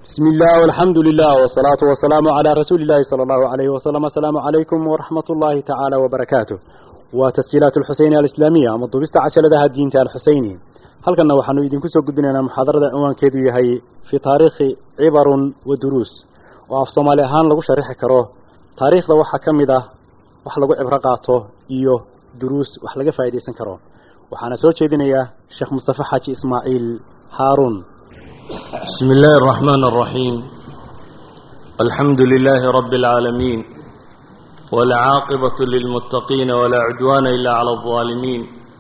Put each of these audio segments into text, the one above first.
بسم الله والحمد لله والصلاة والسلام على رسول الله صلى الله عليه وسلم السلام عليكم ورحمة الله تعالى وبركاته وتسجيلات الحسينية الإسلامية مضبست عشر ذا الدين الحسيني هل كنا وحنو يدين كسو قدنا محاضرة عنوان كيدو يهي في تاريخ عبر ودروس وعف صومالي هان لغو شريح كروه تاريخ ذا وحا كمده وح لغو عبرقاته إيوه دروس وح لغو فايديسن كروه وحانا سو جيدنا شيخ مصطفى حاجي إسماعيل هارون بسم الله الرحمن الرحيم الحمد لله رب العالمين والعاقبة للمتقين ولا عدوان إلا على الظالمين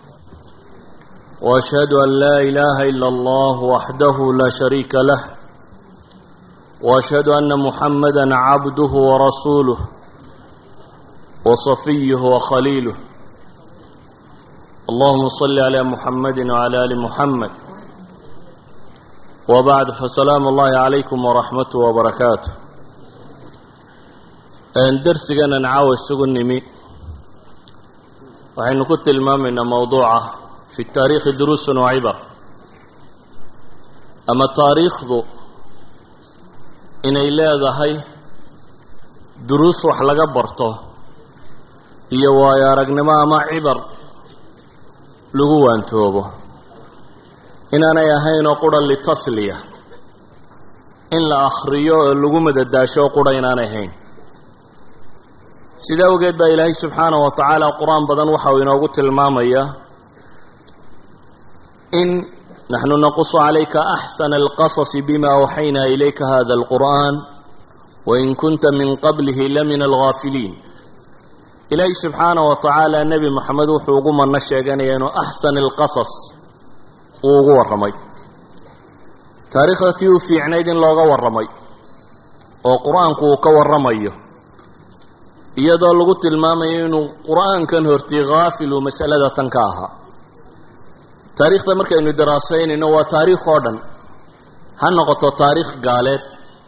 وأشهد أن لا إله إلا الله وحده لا شريك له وأشهد أن محمدا عبده ورسوله وصفيه وخليله اللهم صل على محمد وعلى آل محمد وبعد فسلام الله عليكم ورحمته وبركاته درسنا نعاوى السجن نمي وحين كنت المامنا موضوعة في التاريخ دروس وعبر أما التاريخ ذو إن إلا ذهي دروس وحلقة برته يوايا رقنما ما عبر لقوان توبه inaanay ahayn oo qura litasliya in la akhriyo oo lagu madadaasho oo qura inaanay ahayn sida awgeed baa ilaahay subxaanahu wa tacaala qur-aan badan waxa uu inoogu tilmaamayaa in naxnu naqusu calayka axsana alqasasi bima awxaynaa ilayka hada alqur'an wain kunta min qablihi lamina alghaafiliin ilaahay subxaanahu wa tacaala nebi moxamed wuxuu ugu manno sheeganaya inuu axsan alqasas uu ugu warramay taariikhda tii u fiicnayd in looga warramay oo qur-aanku uu ka warramayo iyadoo lagu tilmaamayo inuu qur-aankan hortii khaafil uu masalada tan ka ahaa taariikhda markaynu daraasaynayno waa taariikh oo dhan ha noqoto taariikh gaaleed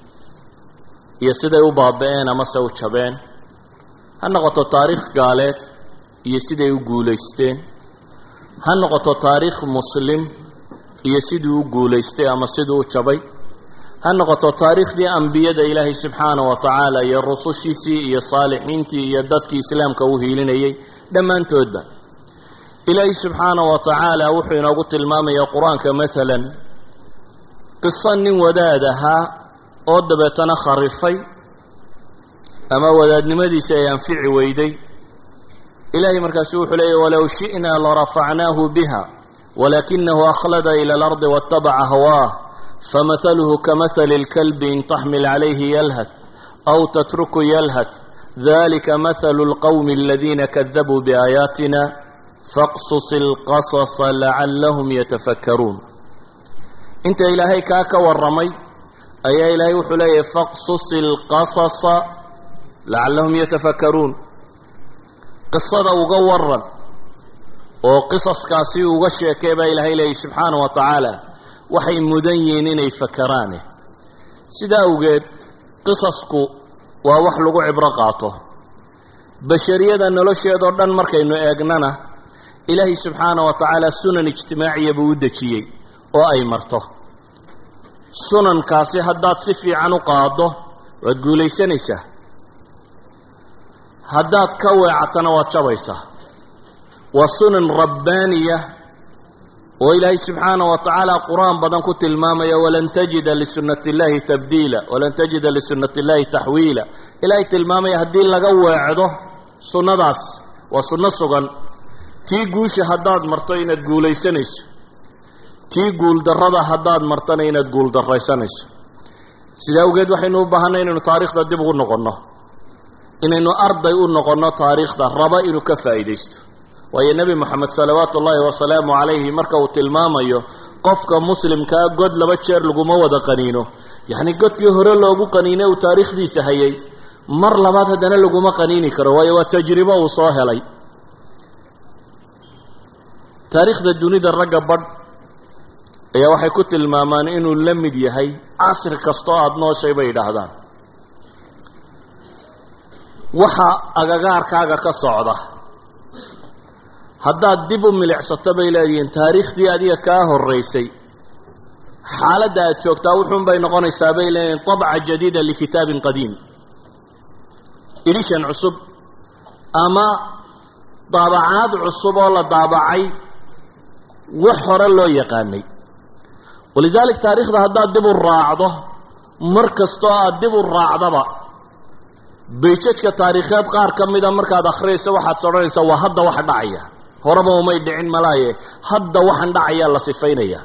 iyo siday u baaba-een amase u jabeen ha noqoto taariikh gaaleed iyo siday u guulaysteen ha noqoto taariikh muslim iyo siduu u guulaystay ama siduu u jabay ha noqoto taariikhdii ambiyada ilaahay subxaanahu wa tacaala iyo rusushiisii iyo saalixiintii iyo dadkii islaamka u hiilinayay dhammaantoodba ilaahay subxaanahu wa tacaala wuxuu inoogu tilmaamayaa qur-aanka maalan qiso nin wadaad ahaa oo dabeetana kharifay ama wadaadnimadiisi ay anfici weyday ilahay markaasu wuxuu leeyay walow shi'naa larafacnaahu biha walakinahu akhlada ila alardi waatabaca hawaah famahaluhu kamahali اlkalbi in taxmil calayhi yalhath aw tatruku yalhath dalika mahalu اlqowmi aladiina kadabuu biaayaatina faqsus اlqasasa lacalahum yatafakkaruun inta ilaahay kaa ka warramay ayaa ilaahay wuxuu leeyahy faqsus اlqasasa lacalahum yatafakkaruun qisada uga waran oo qisaskaasi uga sheekee baa ilaahay leeyay subxaana wa tacaala waxay mudan yihiin inay fakaraane sidaa awgeed qisasku waa wax lagu cibro qaato bashariyada nolosheedoo dhan markaynu eegnana ilaahay subxaana wa tacaala sunan ijtimaaciya buu u dejiyey oo ay marto sunankaasi haddaad si fiican u qaaddo waad guulaysanaysaa haddaad ka weecatana waad jabaysaa waa sunan rabbaaniya oo ilaahay subxaanaه wa tacaala qur-aan badan ku tilmaamaya walan tajida lisunati اllahi tabdiila walan tajida lisunati اllahi taxwiila ilaahay tilmaamaya haddii laga weecdo sunnadaas waa sunno sugan tii guusha haddaad marto inaad guulaysanayso tii guuldarrada haddaad martona inaad guuldarraysanayso sidaa awgeed waxaynu u baahanay inaynu taarikhda dib ugu noqonno inaynu arday u noqonno taariikhda raba inuu ka faa'iidaysto waayo nebi moxamed salawaatu ullaahi wasalaamu calayhi marka uu tilmaamayo qofka muslimkaa god laba jeer laguma wada qaniino yacni godkii hore loogu qaniine uu taariikhdiisa hayay mar labaad haddana laguma qaniini karo waayo waa tajribo uu soo helay taariikhda dunida ragga badh ayaa waxay ku tilmaamaan inuu la mid yahay casri kastoo aada nooshay bay yidhaahdaan waxa agagaarkaaga ka socda haddaad dib u milicsato bay leedihiin taariikhdii adiga kaa horraysay xaaladda aad joogtaa wuxuun bay noqonaysaa bay leeyihin طabca jadiida likitaabin qadiim edishan cusub ama daabacaad cusub oo la daabacay wax hore loo yaqaanay walidaalik taariikhda haddaad dib u raacdo mar kastoo aad dib u raacdaba bayjajka taariikheed qaar ka mida markaad akhriyayso waxaad sodhanaysaa waa hadda waxa dhacaya horeba umay dhicin malaaye hadda waxaan dhacayaa la sifaynaya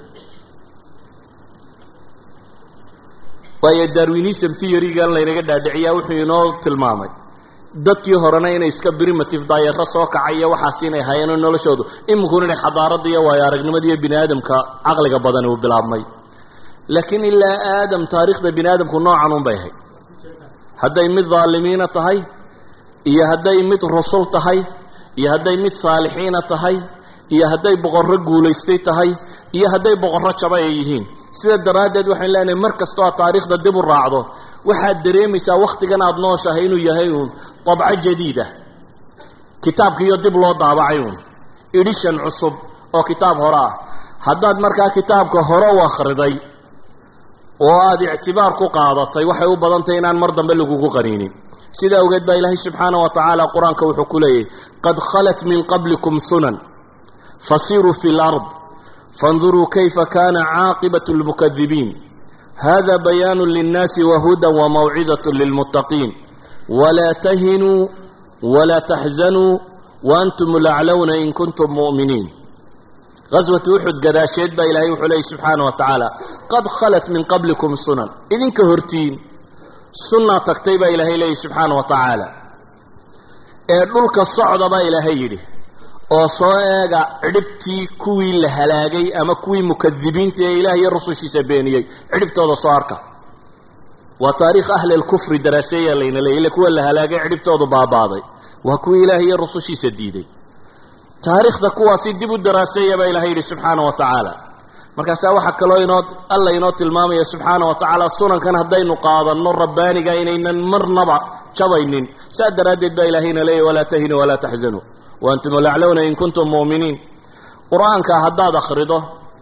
waayo darwinism theorygan laynaga dhaadhiciyaa wuxuu inoo tilmaamay dadkii horena inay iska primitive daayaro soo kacay iyo waxaas inay hayeen noloshoodu iminkuna inay xadaaradda iyo waayo aragnimada iyo bini aadamka caqliga badani uu bilaabmay laakiin ilaa aadam taariikhda bini aadamku noocan un bay ahayd hadday mid daalimiina tahay iyo hadday mid rusul tahay iyo hadday mid saalixiina tahay iyo hadday boqorro guulaystay tahay iyo hadday boqorro jaba ay yihiin sida daraaddeed waxaynu leenahay mar kastoo aad taariikhda dib u raacdo waxaad dareemaysaa wakhtigan aada nooshahay inuu yahay uun dabco jadiida kitaabkiiyo dib loo daabacay uun edishan cusub oo kitaab hore ah haddaad markaa kitaabka hore u akhriday oo aada ictibaar ku qaadatay waxay u badantahy inaan mar dambe lagugu qaniinin sida awgeed baa ilaahay subxaana wa tacaala qur-aanka wuxuu ku leeyahy qad khalat min qablikum sunan fasiruu fi lard faاnduruu kayfa kana caaqibaة اlmukadibiin hada bayaanu linnaasi wahuda wamawcidaة lilmuttaqiin walaa tahinuu walaa taxzanuu waantum laclowna in kuntum mu'miniin gaswatu uxud gadaasheed baa ilaahay wuxuu leeyay subxaana wa tacaala qad khalat min qablikum sunan idinka hortiin sunnaa tagtay baa ilaahay leeyay subxaana wa tacaala ee dhulka socda baa ilaahay yidhi oo soo eega cidhibtii kuwii la halaagay ama kuwii mukadibiinta ee ilaah iyo rusushiisa beeniyey cidhibtooda soo arka waa taariikh ahli lkufri daraaseeyaa layna leeyay ille kuwa la halaagay cidhibtoodu baabaaday waa kuwii ilaah iyo rusushiisa diiday taariikhda kuwaasi dib u daraaseeya baa ilahay yidhi subxaana wa tacaala markaasaa waxaa kaloo inoo alla inoo tilmaamaya subxaana wa tacaala sunankan haddaynu qaadanno rabbaaniga inaynan marnaba jabaynin saa daraaddeed baa ilaahayna leeyahy walaa tahinuu walaa taxzanuu waantum laclowna in kuntum mu'miniin qur-aanka haddaad akhrido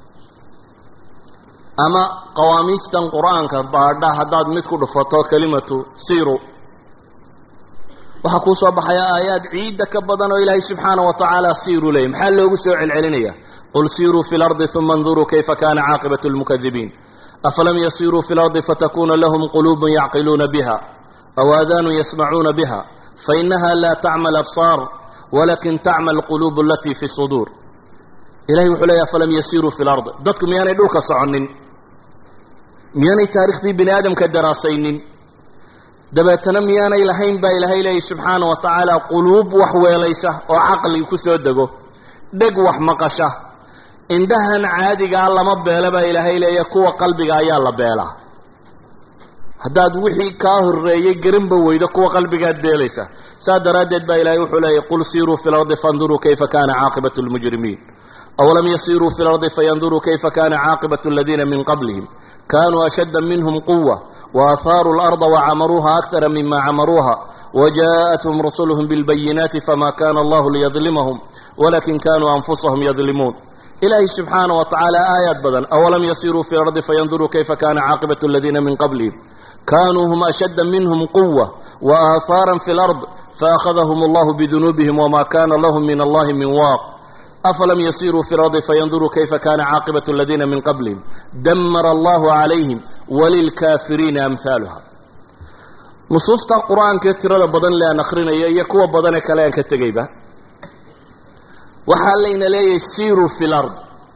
ama qawaamiistan qur-aanka baadha haddaad mid ku dhufato kelimatu siru waxaa kuu soo baxaya aayaad ciidda ka badan oo ilaahay subxaana wa tacaala siiruu leeyay maxaa loogu soo celcelinaya qul siiruu fi lardi uma اnduruu kayfa kana caaqibaة اlmukadibiin afalam yasiruu fi lardi fatakuna lahum quluub yacqiluuna biha aw aadaanu yasmacuuna biha fainaha la tacma absaar walakin tacma alquluub alatii fi suduur ilahay wuxuu leeya afalam yasiruu fi lard dadku miyaanay dhulka soconin miyaanay taarikhdii bini aadamka daraasaynin dabeetana miyaanay lahayn baa ilaahay leeyay subxaana wa tacaala quluub wax weelaysa oo caqli ku soo dego dheg wax maqasha indhahan caadigaa lama beela baa ilaahay leeya kuwa qalbiga ayaa la beelaa haddaad wixii kaa horreeyey garanba weydo kuwa qalbigaad beelaysa saa daraaddeed baa ilaahay wuxuu leeyay qul siiruu fi lardi faاnduruu kayfa kana caaqibaة اlmujrimiin awlam yasiruu fi lardi fayanduruu kayfa kana caaqibaة اladiina min qablihim kanuu ashadda minhm quwa وآثاروا الأرض وعمروها أكثر مما عمروها وجاءتهم رسلهم بالبينات فما كان الله ليظلمهم ولكن كانوا أنفسهم يظلمون إلهي سبحانه وتعالى آيات بدن أولم يسيروا في الأرض فينظروا كيف كان عاقبة الذين من قبلهم كانوا هم أشد منهم قوة وآثارا في الأرض فأخذهم الله بذنوبهم وما كان لهم من الله من واق أفلم يسيروا في الأرض فينظروا كيف كان عاقبة الذين من قبلهم دمر الله عليهم وللكافرين أمثالها نصوص القرآن كتير بدن لا نخرنا يكوى بدن كلام كتجيبه وحالينا لا يسيروا في الأرض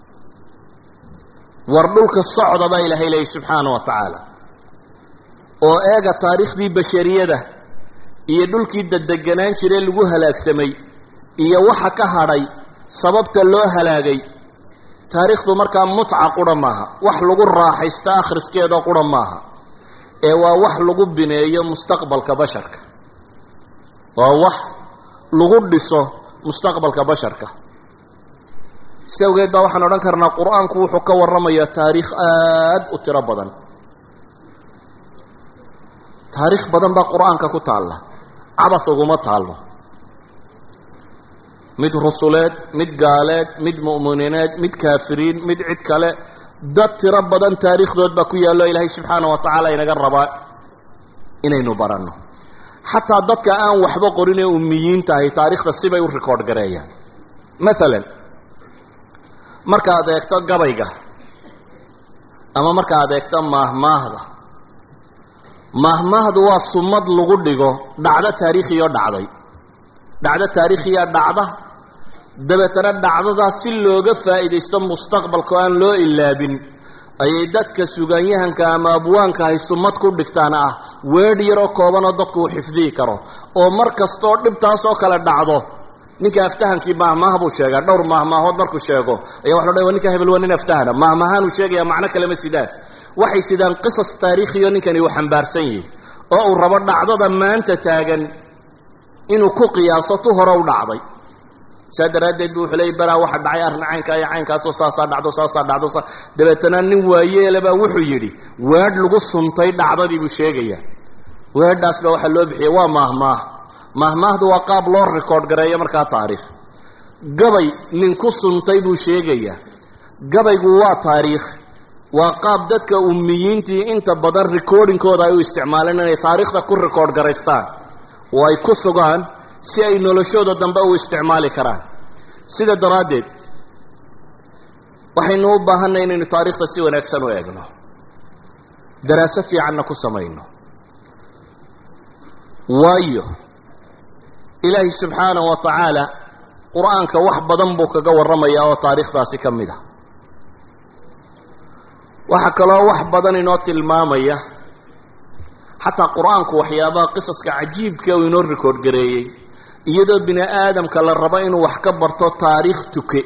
وردولك الصعد با إلهي إليه سبحانه وتعالى oo eega taariikhdii bashariyada iyo dhulkii dadeganaan jiray lagu halaagsamay iyo waxa ka hadhay sababta loo halaagay taariikhdu markaa mutca qura maaha wax lagu raaxaysto akhriskeeda qura maaha ee waa wax lagu bineeyo mustaqbalka basharka waa wax lagu dhiso mustaqbalka basharka si awgeed baa waxaan odhan karnaa qur-aanku wuxuu ka warramayaa taariikh aada u tiro badan taariikh badan baa qur-aanka ku taalla cabas uguma taallo mid rusuleed mid gaaleed mid mu'minineed mid kaafiriin mid cid kale dad tiro badan taariikhdood baa ku yaallo ilaahay subxaana wa tacaala inaga rabaa inaynu baranno xataa dadka aan waxba qorin ee ummiyiin tahay taariikhda sibay u record gareeyaan maalan markaad eegto gabayga ama markaad eegto maahmaahda maahmaahdu waa sumad lagu dhigo dhacdo taariikhiyo dhacday dhacdo taariikhiya dhacda dabeetana dhacdadaa si looga faa'iidaysto mustaqbalka oo aan loo ilaabin ayay dadka sugaanyahanka ama abwaanka ahay sumad ku dhigtaan ah weedh yaroo koobanoo dadku uu xifdihi karo oo mar kastooo dhibtaasoo kale dhacdo ninka aftahankii maahmaah buu sheegaa dhowr maahmaahood markuu sheego ayaa waxa lo dhan ninka hebel waa nin aftahana maahmaahaanuu sheegaya macno kalema sidaan waxay sidaan qisas taariikhiyo ninkani uu xambaarsan yahay oo uu rabo dhacdada maanta taagan inuu ku qiyaaso tu hore u dhacday saa daraaddeed bu wuxuu leeyay baraa waxa dhacay arrin caynkaa iyo caynkaasoo saasaa dhacdo saasaa dhacdo saa dabeetana nin waayeelabaa wuxuu yidhi weedh lagu suntay dhacdadii buu sheegayaa weedhaas baa waxaa loo bixiyay waa maahmaah maahmaahdu waa qaab loo record gareeyo markaa taariikh gabay nin ku suntay buu sheegayaa gabaygu waa taariikh waa qaab dadka ummiyiintii inta badan recordingkooda ay u isticmaaleen inay taariikhda ku record garaystaan oo ay ku sugaan si ay noloshooda dambe u isticmaali karaan sida daraaddeed waxaynu u baahanay inaynu taariikhda si wanaagsan u eegno daraaso fiicanna ku samayno waayo ilaahay subxaanahu wa tacaala qur-aanka wax badan buu kaga warramayaa oo taariikhdaasi ka mid a waxaa kaloo wax badan inoo tilmaamaya xataa qur-aanku waxyaabaha qisaska cajiibka uu inoo record gareeyey iyadoo bini aadamka la rabo inuu wax ka barto taariikh tuke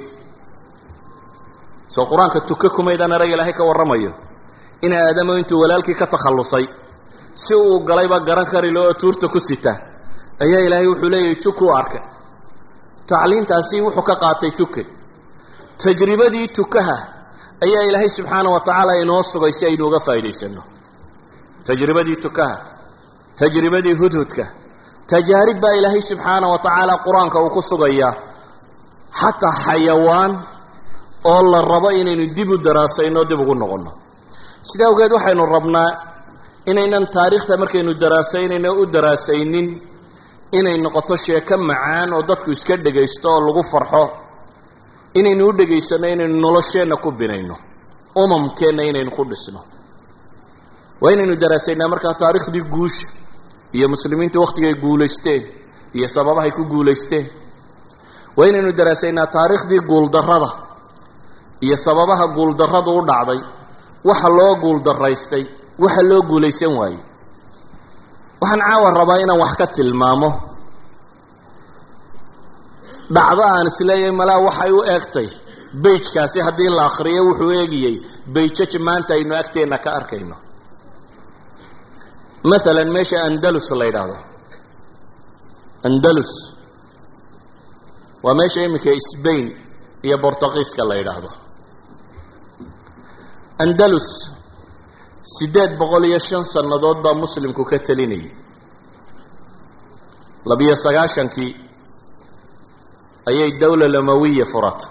soo qur-aanka tuke kumaydaan erag ilaahay ka warramayo in aadamo intuu walaalkii ka takhallusay si uu galayba garan kari lo oo tuurta ku sita ayaa ilaahay wuxuu leeyahay tukuu arkay tacliintaasi wuxuu ka qaatay tuke tajribadii tukaha ayaa ilaahay subxaana wa tacaala inoo sugay si aynu uga faa'idaysano tajribadii tukaha tajribadii hudhudka tajaarib baa ilaahay subxaana wa tacaala qur-aanka uu ku sugayaa xataa xayawaan oo la rabo inaynu dib u daraasayno dib ugu noqonno sida awgeed waxaynu rabnaa inaynan taariikhda markaynu daraasaynayno u daraasaynin inay noqoto sheeko macaan oo dadku iska dhegaysto oo lagu farxo inaynu u dhegaysanno inaynu nolosheenna ku binayno umamkeenna inaynu ku dhisno waa inaynu daraasaynaa markaa taariikhdii guusha iyo muslimiintu wakhtigay guulaysteen iyo sababahay ku guulaysteen waa inaynu daraasaynaa taariikhdii guuldarrada iyo sababaha guuldarradu u dhacday waxa loo guuldaraystay waxa loo guulaysan waayey waxaan caawa rabaa inaan wax ka tilmaamo dhacdo aan isleeyahay malaa waxay u eegtay beijkaasi haddii la akhriyo wuxuu eegiyey beijaj maanta aynu agteenna ka arkayno maalan meesha andalus la yidhaahdo andalus waa meesha iminka sbain iyo bortugiiska la yidhaahdo andalus siddeed boqol iyo shan sannadood baa muslimku ka telinayay labiyo sagaashankii ayay dowla lamawiya furatay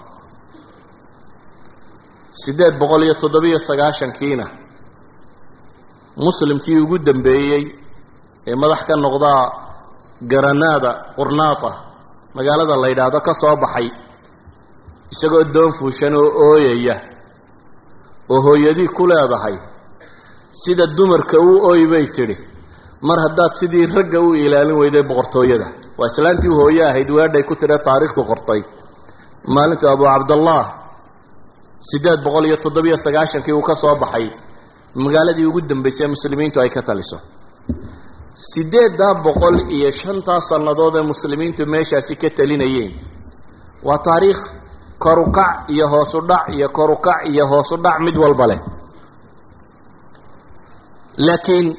siddeed boqol iyo toddobiyo sagaashankiina muslimkii ugu dambeeyey ee madax ka noqdaa garanaada qurnaata magaalada la yidhaahdo ka soo baxay isagoo doon fuushan oo ooyaya oo hooyadii ku leedahay sida dumarka u ooy bay tidhi mar haddaad sidii ragga u ilaalin weyday boqortooyada waa islaantii hooye ahayd weedhay ku tidha taariikhdu qortay maalinta abu cabdallah siddeed boqol iyo toddobiyo sagaashankii uu ka soo baxay magaaladii ugu dambaysay ee muslimiintu ay ka taliso siddeeddaa boqol iyo shantaa sannadood ee muslimiintu meeshaasi ka talinayeen waa taariikh korukac iyo hoosu dhac iyo korukac iyo hoosu dhac mid walba leh laakiin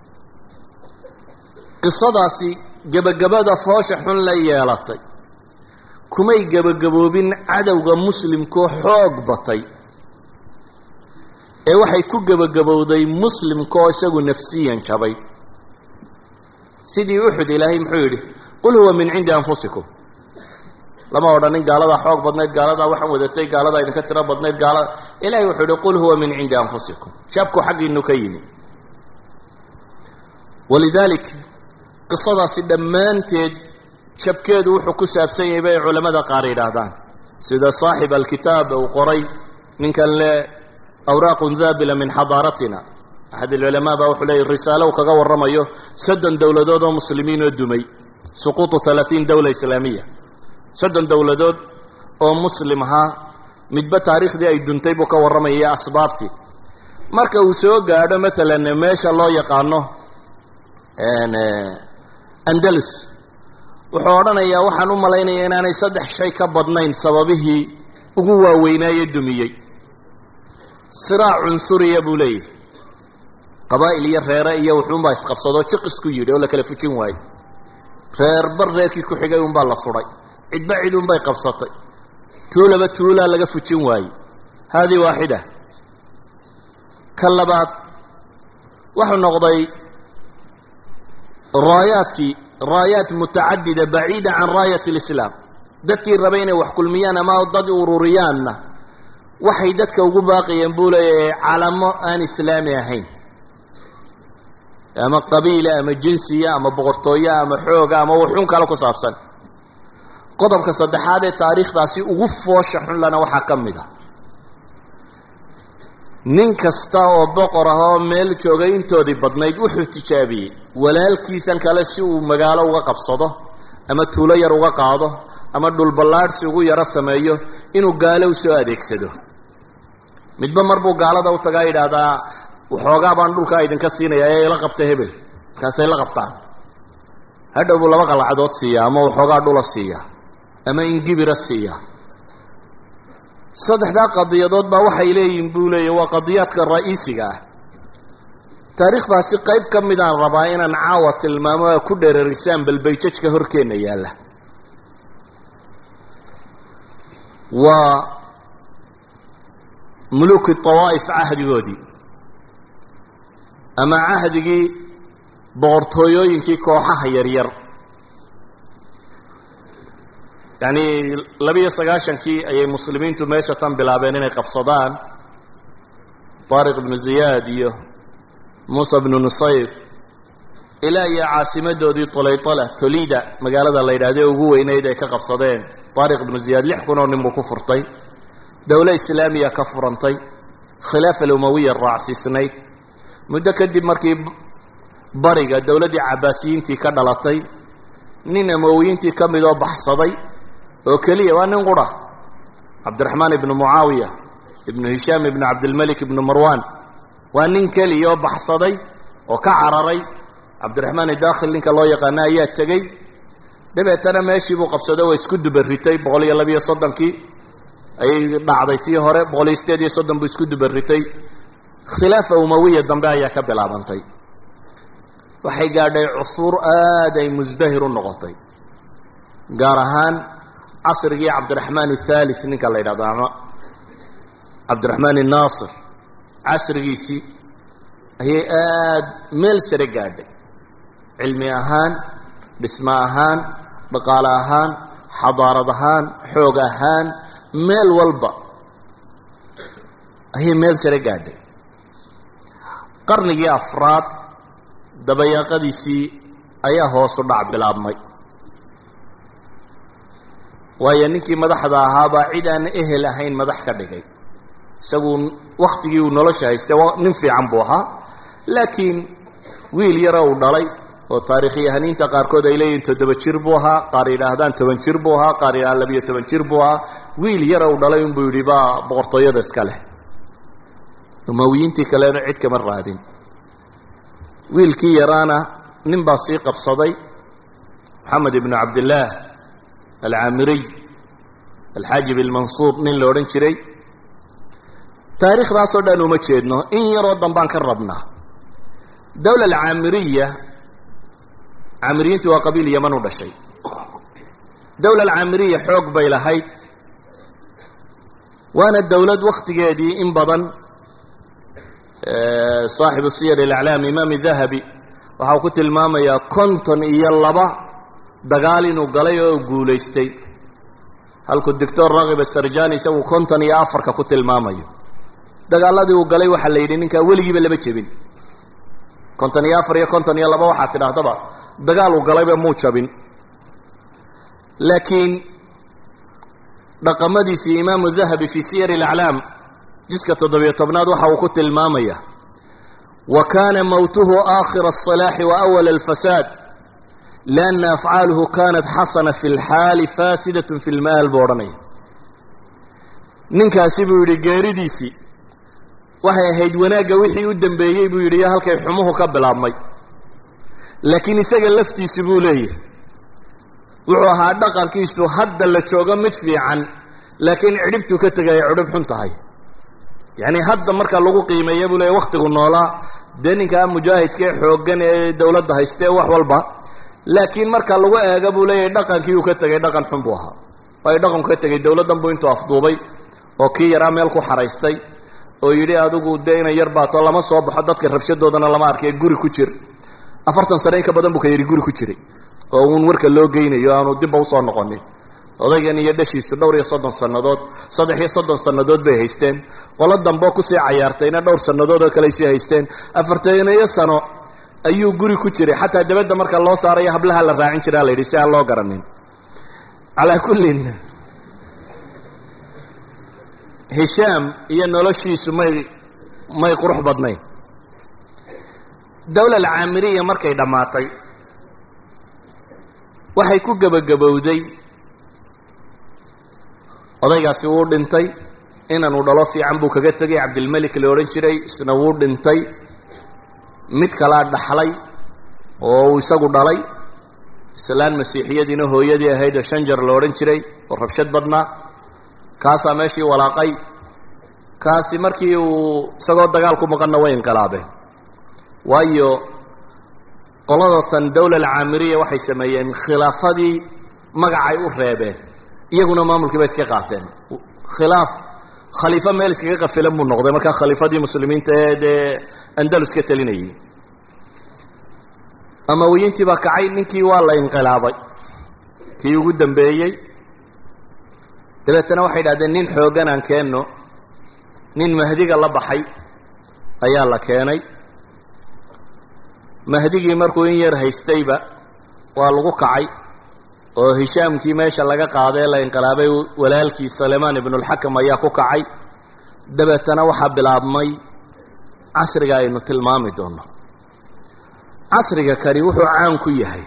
qisadaasi gebagabada foosha xun la yeelatay kumay gebagaboobin cadowga muslimkoo xoog batay ee waxay ku gebagabowday muslimkaoo isagu nafsiyan jabay sidii uxud ilaahay muxuu yidhi qul huwa min cindi anfusikum lama odhanin gaaladaa xoog badnayd gaaladaa waxaan wadatay gaaladaa idinka tiro badnayd gaala ilahay wuxuu uhi qul huwa min cindi anfusikum jabku xaggiinu ka yimi walidaalik qisadaasi dhammaanteed jabkeedu wuxuu ku saabsan yahay bay culamada qaar yidhaahdaan sida saaxib alkitaab uu qoray ninkan le awraaqun daabila min xadaaratina axad alculamaa baa wuxuu leeyay risaalo uu kaga warramayo soddon dowladood oo muslimiin oo dumay suquutu halaatiin dowla islaamiya soddon dowladood oo muslim ahaa midba taariikhdii ay duntay buu ka warramaya asbaabtii marka uu soo gaadho maalan meesha loo yaqaano andalus wuxuu odhanayaa waxaan u malaynayaa inaanay saddex shay ka badnayn sababihii ugu waaweynaaye dumiyey siraac cunsuriya buu leeyahy qabaa'il iyo reere iyo wuxuunbaa isqabsadoo jiq isku yidhi oo la kala fujin waayey reerbar reerkii ku xigay unbaa la sudhay cidba cid unbay qabsatay tuulaba tuulaa laga fujin waayey haadii waaxida ka labaad wuxuu noqday raayaadkii raayaat mutacadida baciida can raayat alislaam dadkii rabay inay wax kulmiyaan ama dad ururiyaanna waxay dadka ugu baaqayeen buu leeyahay calamo aan islaami ahayn ama qabiila ama jinsiya ama boqortooya ama xooga ama wuxuun kale ku saabsan qodobka saddexaad ee taariikhdaasi ugu foosha xun lana waxaa ka mid a nin kasta oo boqor ah oo meel joogay intoodii badnayd wuxuu tijaabiyey walaalkiisan kale si uu magaalo uga qabsado ama tuulo yar uga qaado ama dhulballaadhsi ugu yaro sameeyo inuu gaalo u soo adeegsado midba marbuu gaalada u tagaa yidhaahdaa waxoogaa baan dhulkaa idinka siinaya ee ila qabta hebel markaasay la qabtaan hadhow buu laba qalacdood siiyaa ama waxoogaa dhula siiya ama ingibira siiya saddexdaa qadiyadood baa waxay leeyihin buu leeyahy waa qadiyaadka ra'iisiga ah taariikhdaasi qayb ka midaan rabaa inaan caawa tilmaamo a ku dheerarisaan balbayjajka horkeenna yaalla waa muluki tawaa'if cahdigoodii ama cahdigii boqortooyooyinkii kooxaha yaryar yacni labiyo sagaashankii ayay muslimiintu meesha tan bilaabeen inay qabsadaan taariq ibnu ziyaad iyo muusa bnu nusayr ilaa iyo caasimadoodii tolaytala tolida magaalada la yidhahdee ugu weyneyd ay ka qabsadeen taariq ibnu ziyaad lix kun oo nin buu ku furtay dowlo islaamiya ka furantay khilaafa alumawiya raacsiisnayd muddo kadib markii bariga dowladdii cabaasiyiintii ka dhalatay nin amawiyiintii ka mid oo baxsaday oo keliya waa nin qura cabdiraxmaan ibnu mucaawiya ibnu hishaam ibnu cabdilmelik ibnu marwan waa nin keliya oo baxsaday oo ka cararay cabdiraxmaan idaakhil ninka loo yaqaano ayaa tegey dabeetana meeshii buu qabsaday oo isku dubaritay boqol iyo labiyo soddonkii ayay dhacday tii hore boqol iyo sideed iyo soddon buu isku dubaritay khilaafa umawiya dambe ayaa ka bilaabantay waxay gaadhay cusuur aad ay musdahir u noqotay gaar ahaan casrigii cabdiraxmaan athalith ninka la yidhahdo ama cabdiraxmaan annaasir casrigiisii ayay aada meel sare gaadhay cilmi ahaan dhismo ahaan dhaqaale ahaan xadaarad ahaan xoog ahaan meel walba ayay meel sare gaadhay qarnigii afraad dabayaaqadiisii ayaa hoosu dhac bilaabmay waayo ninkii madaxda ahaabaa cid aan ehel ahayn madax ka dhigay isagu waktigii uu nolosha haystay nin fiican buu ahaa laakiin wiil yara uu dhalay oo taariikhyahaniinta qaarkood ay leeyihin toddoba jir buu ahaa qaar yidhaahdaan toban jir buu ahaa qaar yidhahdaan labiyo toban jir buu ahaa wiil yara uu dhalay unbuu yidhi baa boqortooyada iska leh umawiyiintii kalena cid kama raadin wiilkii yaraana nin baa sii qabsaday moxamed ibnu cabdillaah alcaamiriy alxaajib ilmansuur nin la odhan jiray taariikhdaasoo dhan uma jeedno in yaroo dambaan ka rabnaa dowla alcaamiriya caamiriyiintu waa qabiil yaman u dhashay dowla alcaamiriya xoog bay lahayd waana dowlad wakhtigeedii in badan saaxibu siyar alaclaam imaam dahabi waxau ku tilmaamayaa konton iyo laba dagaal inuu galay oo guulaystay halkuu doctor rakib asarjani isagu konton iyo afarka ku tilmaamayo dagaaladii uu galay waxaa la yidhi ninkaa weligiiba lama jebin konton iyo afar iyo konton iyo laba waxaad tidhaahdaba dagaal uu galayba muu jabin laakiin dhaqamadiisii imaamu dahabi fii siyar alaclaam jiska toddobiyo tobnaad waxa uu ku tilmaamaya wa kaana mowtuhu aakhira aلصalaaxi wa awala alfasaad lianna afcaaluhu kanat xasana fi lxaali faasidat fi lmaal buu odhanaya ninkaasi buu yidhi geeridiisii waxay ahayd wanaagga wixii u dambeeyey buu yidhi iyo halkay xumuhu ka bilaabmay laakiin isaga laftiisi buu leeyahay wuxuu ahaa dhaqankiisu hadda la joogo mid fiican laakiin cidhibtuu ka tegay ay cidhib xun tahay yacni hadda marka lagu qiimeeya buu leeyahy waktigu noolaa dee ninkaa mujaahidka ee xooggan ee dawladda haystee wax walba laakiin marka lagu eego buu leeyahay dhaqankii uu ka tegay dhaqan xun buu ahaa waayo dhaqanku ka tegay dawladdan buu intuu afduubay oo kii yaraa meel ku xaraystay oo yidhi adigu dee inay yar baato lama soo baxo dadka rabshadoodana lama arkay guri ku jir afartan sane in ka badan buu ka yidhi guri ku jiray oo uun warka loo geynayo aanu dibba usoo noqonin odaygan iyo dhashiisu dhowr iyo soddon sannadood saddex iyo soddon sannadood bay haysteen qolo dambeo kusii cayaartayna dhowr sannadood oo kale sii haysteen afartaniyo sano ayuu guri ku jiray xataa dabadda marka loo saarayo hablaha la raacin jiraa la yidhi si aan loo garanin calaa kullin hishaam iyo noloshiisu may may qurux badnayn dawla alcaamiriya markay dhammaatay waxay ku gebagabowday odaygaasi wuu dhintay inanuu dhalo fiican buu kaga tegay cabdilmelik la odhan jiray isna wuu dhintay mid kalaa dhaxlay oo uu isagu dhalay islaan masiixiyadiina hooyadii ahayd oo shanjar la odhan jiray oo rabshad badnaa kaasaa meeshii walaaqay kaasi markii uu isagoo dagaal ku maqanna way inqilaabeen waayo qoladatan dawla alcaamiriya waxay sameeyeen khilaafadii magacay u reebeen iyaguna maamulkii bay iska qaateen khilaaf khaliifo meel iskaga qafilan buu noqday markaa khaliifadii muslimiinta ee dee andalus ka telinayay amawiyiintii baa kacay ninkii waa la inqilaabay kii ugu dambeeyey dabeetana waxay idhahdeen nin xooggan aan keenno nin mahdiga la baxay ayaa la keenay mahdigii markuu in yar haystayba waa lagu kacay oo hishaamkii meesha laga qaaday la inqilaabay walaalkii salemaan ibnulxakam ayaa ku kacay dabeetana waxaa bilaabmay casriga aynu tilmaami doonno casriga kani wuxuu caan ku yahay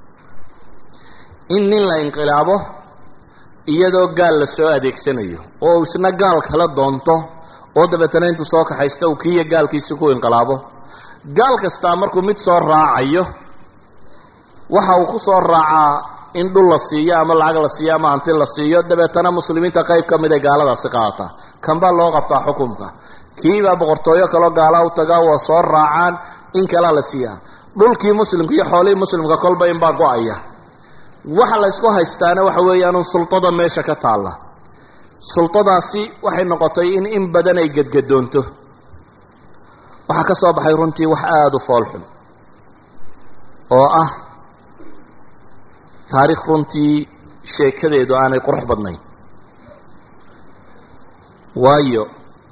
in nin la inqilaabo iyadoo gaal la soo adeegsanayo oo uu isna gaal kala doonto oo dabeetana intuu soo kaxaysta uu kiiyo gaalkiisi ku inqilaabo gaal kastaa markuu mid soo raacayo waxa uu ku soo raacaa in dhul la siiyo ama lacag la siiyo ama hanti la siiyo dabeetana muslimiinta qayb ka mid ay gaaladaasi qaadataa kanbaa loo qabtaa xukunka kiibaa boqortooyo kaloo gaalaa u tagaa waa soo raacaan in kalaa la siiyaa dhulkii muslimka iyo xoolihii muslimka kolba inbaa go-aya waxa la ysku haystaana waxa weeyaanun sultada meesha ka taalla sultadaasi waxay noqotay in in badan ay gedgadoonto waxaa ka soo baxay runtii wax aada u foolxun oo ah taariikh runtii sheekadeedu aanay qurux badnayn waayo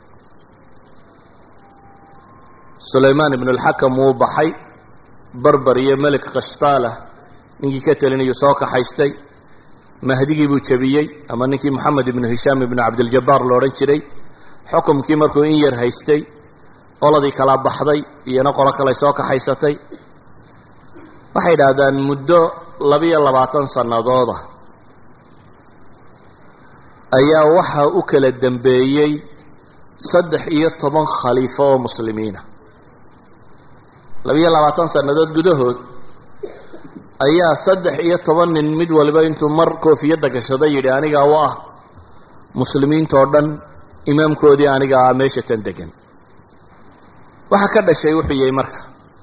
sulaymaan ibnu alxakam wuu baxay barbar iyo melik kashtaalah ninkii ka telinayuu soo kaxaystay mahdigii buu jebiyey ama ninkii moxamed ibnu hishaam ibnu cabdiljabaar lo odhan jiray xukumkii markuu in yar haystay qoladii kala baxday iyona qolo kaley soo kaxaysatay waxay idhaahdaan muddo labiyo labaatan sannadooda ayaa waxaa u kala dambeeyey saddex iyo toban khaliifo oo muslimiina labiyo labaatan sannadood gudahood ayaa saddex iyo toban nin mid waliba intuu mar koofiyadda gashaday yidhi anigaa u ah muslimiintoo dhan imaamkoodii aniga ah meesha tan degan waxaa ka dhashay wuxuu yahay marka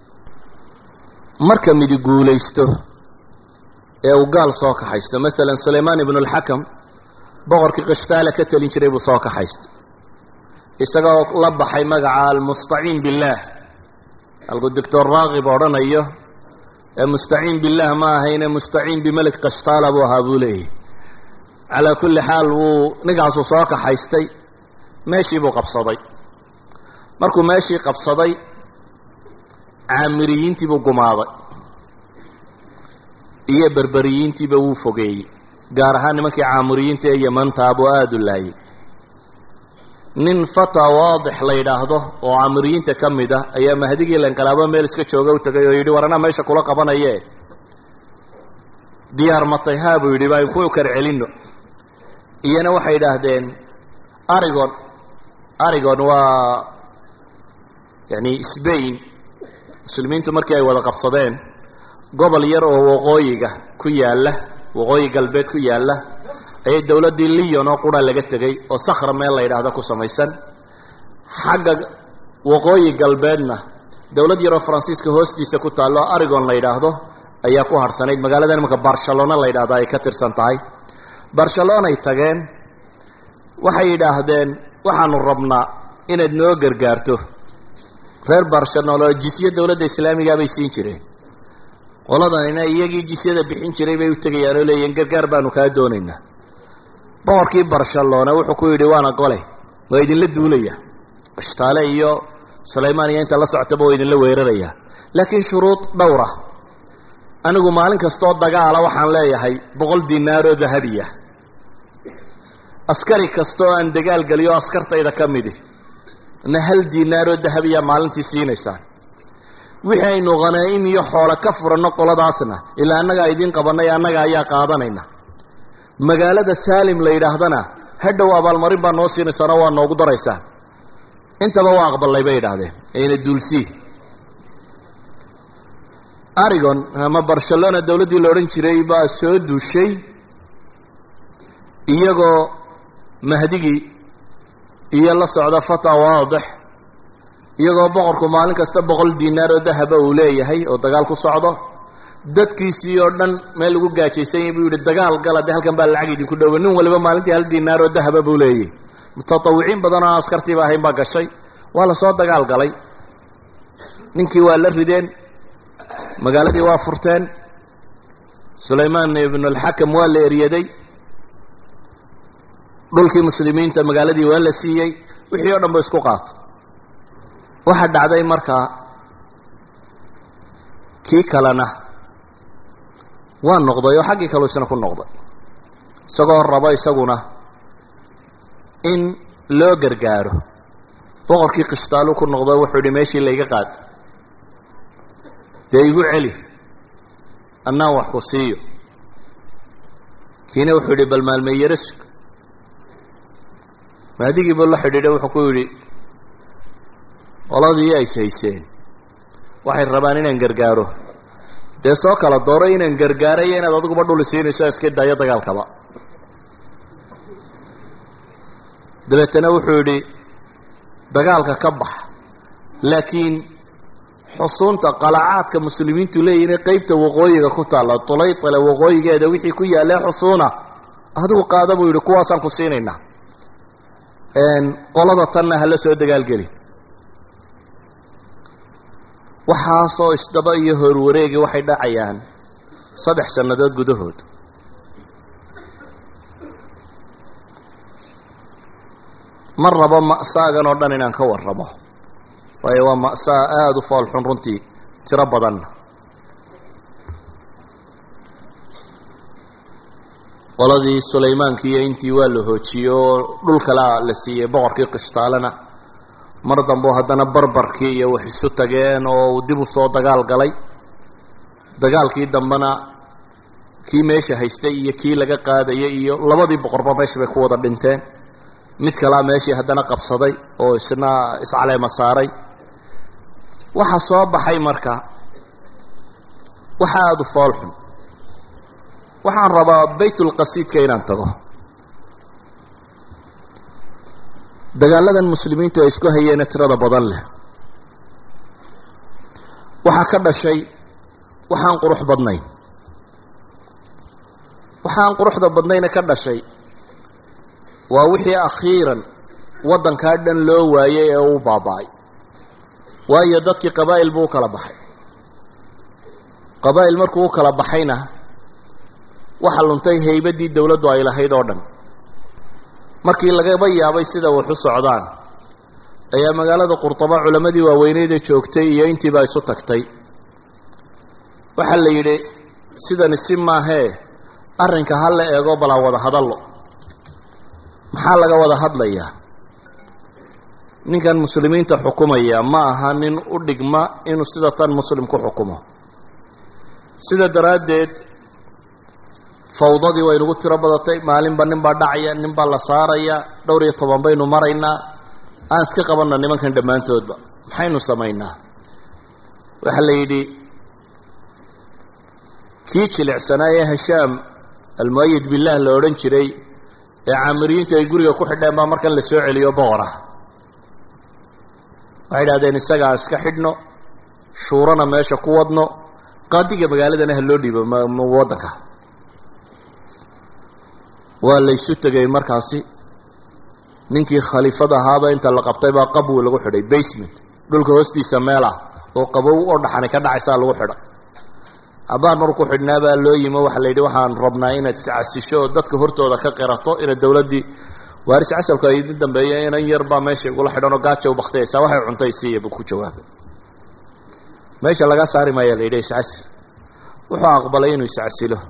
marka midi guulaysto ee uu gaal soo kaxaysto maalan sulaymaan ibnu alxakam boqorkii kishtaale ka telin jiray buu soo kaxaystay isagoo la baxay magaca almustaciin billaah halkuu doctor raakib odhanayo ee mustaciin billaah ma ahayne mustaciin bimelik kishtaala buu ahaa buu leeyahy calaa kulli xaal wuu ninkaasuu soo kaxaystay meeshii buu qabsaday markuu meeshii qabsaday caamiriyiintii buu gumaaday iyo berberiyiintiiba wuu fogeeyey gaar ahaan nimankii caamiriyiinta ee yamantaa buu aada u laayay nin fata waadix la yidhaahdo oo caamiriyiinta ka mid a ayaa mahdigii lanqalaabo meel iska jooga u tagay oo yidhi war anaa meesha kula qabanaye diyaar matay haa buu yidhi baan ku kar celinno iyana waxay yidhaahdeen arigon arigon waa yani sbain muslimiintu markii ay wada qabsadeen gobol yar oo waqooyiga ku yaalla waqooyi galbeed ku yaalla ayay dowladdii lion oo qura laga tegey oo sakhra meel la yidhaahdo ku samaysan xagga waqooyi galbeedna dowlad yaroo faransiiska hoostiisa ku taallo arigon la yidhaahdo ayaa ku harhsanayd magaalada imanka barcelona la yidhahdo ay ka tirsan tahay barcelonay tageen waxay yidhaahdeen waxaanu rabnaa inaad noo gargaarto reer barcelona oo jisye dowladda islaamigaa bay siin jireen qoladanina iyagii jisyada bixin jiray bay u tegayaan oo leeyihin gargaar baanu kaa doonaynaa boqorkii barcelona wuxuu ku yidhi waana gole waa idinla duulaya ishtaale iyo sulaymaan iyo inta la socotaba waa idinla weerarayaa laakiin shuruud dhowra anigu maalin kastooo dagaala waxaan leeyahay boqol dinaaroo dahabiya askari kastaoo aan dagaal geliyo askartayda ka midi na hal dinaaroo dahabiya maalintii siinaysaan wixii aynu khanaa'im iyo xoole ka furanno qoladaasna ilaa annagaa idiin qabannay annaga ayaa qaadanayna magaalada saalim la yidhaahdana hadhow abaalmarin baa noo siinaysaanoo waa noogu daraysaan intaba waa aqballay bay yidhaahdeen ayna duulsii arigon ama barcelona dowladdii la odhan jiray baa soo duushay iyagoo mahdigii iyo la socda fata waadix iyagoo boqorku maalin kasta boqol dinaar oo dahaba uu leeyahay oo dagaal ku socdo dadkiisii oo dhan meel lagu gaajaysan yahy buu yidhi dagaal gala dee halkan baa lacag idinku dhowba nin waliba maalintii hal dinaar oo dahaba buu leeyahy mutatawiciin badan oo askartiiba ahayn baa gashay waa lasoo dagaal galay ninkii waa la rideen magaaladii waa furteen sulaymaan ibnulxakam waa la eryaday dhulkii muslimiinta magaaladii waa la siiyey wixii o dhan ba isku qaatay waxaa dhacday markaa kii kalena waa noqday oo xaggii kaleu isna ku noqday isagoo rabo isaguna in loo gargaaro boqorkii qishtaalu ku noqdo wuxuu yihi meeshii layga qaad dee igu celi annaan wax ku siiyo kiina wuxuu yidhi bal maalmeeyaro sug maadigii buu la xidhiidhay wuxuu ku yidhi qoladii ays hayseen waxay rabaan inaan gargaaro dee soo kala dooro inaan gargaarayo inaad adiguba dhuli siinayso iska daayo dagaalkaba dabeetana wuxuu yidhi dagaalka ka bax laakiin xusuunta qalacaadka muslimiintu leeyihin qeybta waqooyiga ku taalla tulaytale waqooyigeeda wixii ku yaallee xusuuna adigu qaada buu yidhi kuwaasaan ku siinaynaa qolada tanna hala soo dagaalgeli waxaasoo isdaba iyo horwareegi waxay dhacayaan saddex sannadood gudahood ma rabo ma'saagan oo dhan inaan ka warramo waayo waa ma'saa aada u foolxun runtii tiro badanna qoladii sulaymaankiiyo intii waa la hoojiyey oo dhul kalea la siiyey boqorkii qishtaalena mar dambeo haddana barbarkii iyo wax isu tageen oo uu dib u soo dagaal galay dagaalkii dambena kii meesha haystay iyo kii laga qaadayay iyo labadii boqorba meesha bay ku wada dhinteen mid kalea meeshii haddana qabsaday oo isna iscaleema saaray waxaa soo baxay marka waxa aada u foolxun waxaan rabaa baytulqasiidka inaan tago dagaaladan muslimiintu ay isku hayeene tirada badan leh waxaa ka dhashay waxaan qurux badnayn waxaan quruxda badnayna ka dhashay waa wixii akhiiran waddankaa dhan loo waayey ee uu baaba-ay waayo dadkii qabaa'il buu u kala baxay qabaa'il markuu u kala baxayna waxa luntay haybaddii dowladdu ay lahayd oo dhan markii lagaba yaabay sida wax u socdaan ayaa magaalada qurطaba culammadii waaweyneydee joogtay iyo intiiba isu tagtay waxaa la yidhi sidani si maahee arrinka ha la eego balaa wada hadallo maxaa laga wada hadlayaa ninkan muslimiinta xukumaya ma aha nin u dhigma inuu sida tan muslim ku xukumo sida daraaddeed fawdadii waynugu tiro badatay maalinba nin baa dhacaya nin baa la saaraya dhowr iyo toban baynu maraynaa aan iska qabanna nimankan dhammaantoodba maxaynu samaynaa waxaa la yidhi kii jilicsanaa ee hashaam almuayid billaah la odhan jiray ee caamiriyiintu ay guriga ku xidheen baa markan la soo celiyo boqorah waxay idhahdeen isagaa iska xidhno shuurana meesha ku wadno qaadiga magaaladana ha loo dhiibo waddanka waa laysu tegay markaasi ninkii khaliifada ahaaba inta la qabtay baa qabwi lagu xidhay basement dhulka hoostiisa meel ah oo qabow oo dhaxani ka dhacaysaa lagu xidhay abbaan marku xidhnaa baa loo yimo waxaa la yidhi waxaan rabnaa inaad iscasisho oo dadka hortooda ka qirato inaad dowladdii waaris casalku ay idin dambeeya inan yar baa meesha igula xidhan oo gaaja u baktiyaysaa waxay cuntay siiya buu ku jawaabay meesha laga saari maaya la yidhi iscasil wuxuu aqbalay inuu iscasilo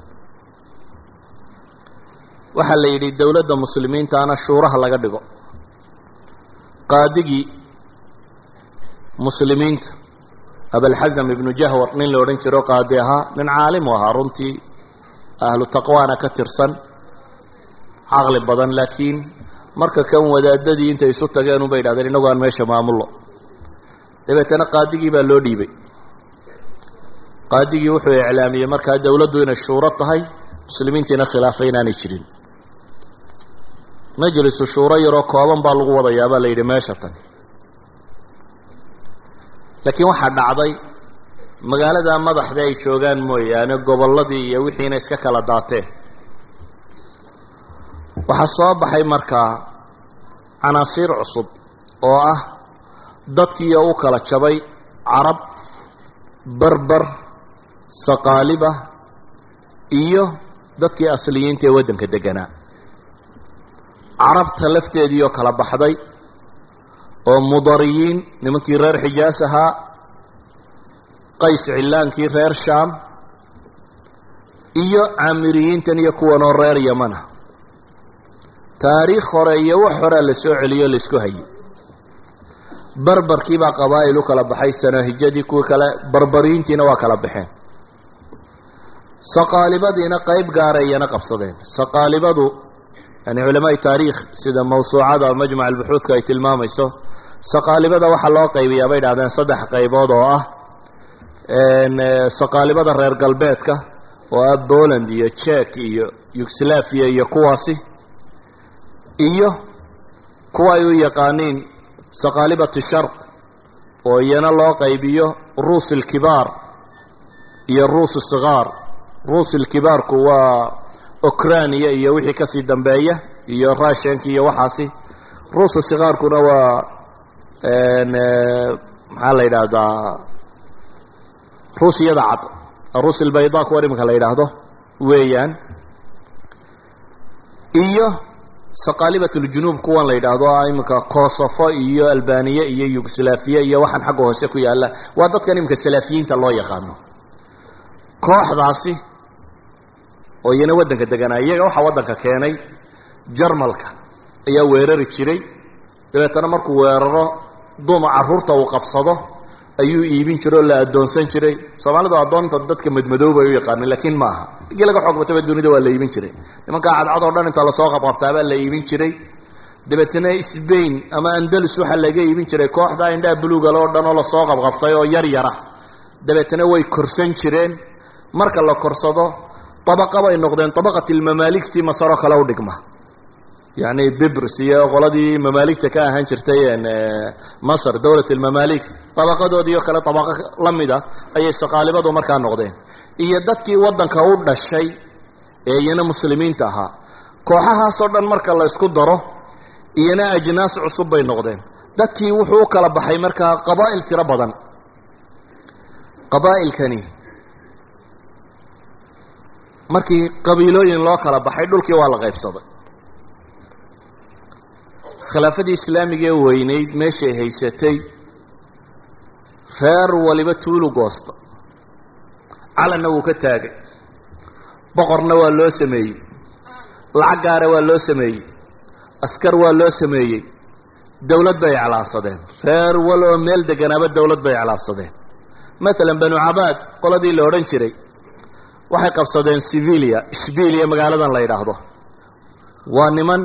waxaa la yidhi dowladda muslimiintaana shuuraha laga dhigo qaadigii muslimiinta abalxasam ibnu jahwar nin la odhan jiro qaadi ahaa nin caalimu ahaa runtii ahlu taqwaana ka tirsan caqli badan laakiin marka kan wadaadadii intay isu tageen unbay idhahdeen innagu aan meesha maamullo dabeetana qaadigii baa loo dhiibay qaadigii wuxuu iclaamiyey markaa dowladdu inay shuuro tahay muslimiintiina khilaafay inaanay jirin majlisu shuuro yaroo kooban baa lagu wadayaa baa la yidhi meesha tan laakiin waxaa dhacday magaalada madaxda ay joogaan mooyaane gobolladii iyo wixiina iska kala daateen waxaa soo baxay markaa canaasiir cusub oo ah dadkiiyo u kala jabay carab berber saqaaliba iyo dadkii asliyiinta ee waddanka deganaa carabta lafteediioo kala baxday oo mudariyiin nimankii reer xijaas ahaa qays cillaankii reer shaam iyo caamiriyiintan iyo kuwanoo reer yamana taariikh hore iyo wax horea la soo celiyo laisku hayay barbarkii baa qabaa'il u kala baxay sanahijadii kuwii kale barbariintiina waa kala baxeen saqaalibadiina qayb gaarayana qabsadeen saqaalibadu yani culamaai taariikh sida mawsuucada majmac albuxuudka ay tilmaamayso saqaalibada waxaa loo qaybiyaa bay dhahdeen saddex qaybood oo ah saqaalibada reer galbeedka oo ah poland iyo jek iyo yugoslaviya iyo kuwaasi iyo kuwa ay u yaqaaniin saqaalibati sharq oo iyana loo qaybiyo ruus ilkibaar iyo ruus sigaar ruus ilkibaarku waa ukraniya iyo wixii kasii dambeeya iyo russianki iyo waxaasi ruusu sigaarkuna waa maxaa la yidhaahdaa ruusiyada cad ruus ilbayda kuwa iminka la yidhaahdo weeyaan iyo saqaalibat uljunuub kuwan la yidhaahdo iminka koosofo iyo albaniya iyo yugoslafiya iyo waxaan xagga hoose ku yaalla waa dadkan iminka salaafiyiinta loo yaqaano kooxdaasi oo iyana waddanka deganaa iyaga waxaa waddanka keenay jarmalka ayaa weerari jiray dabeetana markuu weeraro duuma carruurta uu qabsado ayuu iibin jiray oo la addoonsan jiray soomaalidu addoonta dadka madmadooba ay u yaqaanin laakiin ma aha igii laga xoog bataba dunida waa la iibin jiray nimankaa cadcad oo dhan inta lasoo qabqabtaabaa la iibin jiray dabeetana sbain ama andalus waxaa laga iibin jiray kooxda indhaha buluugale oo dhan oo lasoo qabqabtay oo yar yara dabeetana way korsan jireen marka la korsado abaqa bay noqdeen abaqat ilmamaaligtii masaroo kale u dhigma yacni bibrs iyo qoladii mamaaligta ka ahaan jirtay masr dowlat ilmamaalik dabaqadoodiio kale dabaqo la mid a ayay saqaalibadu markaa noqdeen iyo dadkii waddanka u dhashay ee iyana muslimiinta ahaa kooxahaasoo dhan marka la isku daro iyana ajnaas cusub bay noqdeen dadkii wuxuu u kala baxay markaa qabaa'il tiro badan qabaa'ilkani markii qabiilooyin loo kala baxay dhulkii waa la qaybsaday khilaafadii islaamigee weynayd meeshay haysatay reer waliba tuulu goosta calanna wuu ka taagay boqorna waa loo sameeyey lacag gaara waa loo sameeyey askar waa loo sameeyey dowlad bay iclaansadeen reer wal oo meel deganaaba dowlad bay iclaansadeen maalan banu cabaad qoladii la odhan jiray waxay qabsadeen sivilia ishbiiliya magaaladan la yidhaahdo waa niman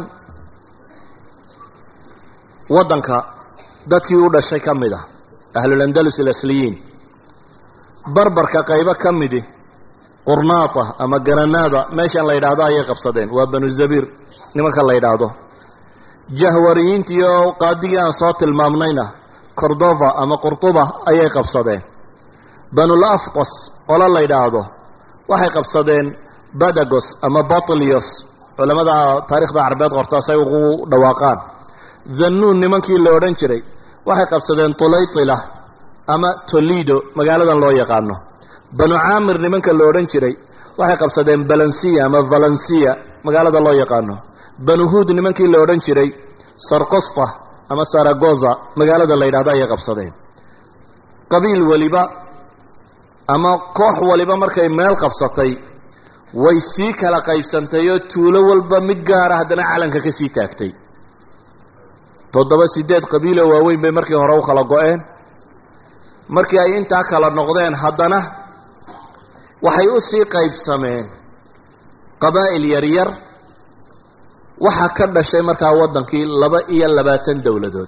waddanka dadkii u dhashay ka mid ah ahlulandalus alasliyiin barbarka qaybo ka midi qurnaata ama garanaada meeshan la yidhaahdo ayay qabsadeen waa banu zabiir nimanka la yidhaahdo jahwariyiintii oo qaadigii aan soo tilmaamnayna cordova ama qurtuba ayay qabsadeen banul afqos qolo la yidhaahdo waxay qabsadeen badagos ama batlios culamada taarikhda carbeed qorta say ugu dhawaaqaan dhannuun nimankii la odhan jiray waxay qabsadeen tulaytila ama tolido magaaladan loo yaqaano banu caamir nimanka la odhan jiray waxay qabsadeen balansiya ama valensiya magaalada loo yaqaano banu huud nimankii la odhan jiray sarkosta ama saragoza magaalada la yidhahdo ayay qabsadeen qabiil waliba ama koox waliba markay meel qabsatay way sii kala qaybsantay oo tuulo walba mid gaara haddana calanka ka sii taagtay toddoba siddeed qabiiloo waaweyn bay markii hore u kala go-een markii ay intaa kala noqdeen haddana waxay u sii qaybsameen qabaa'il yaryar waxaa ka dhashay markaa waddankii laba iyo labaatan dowladood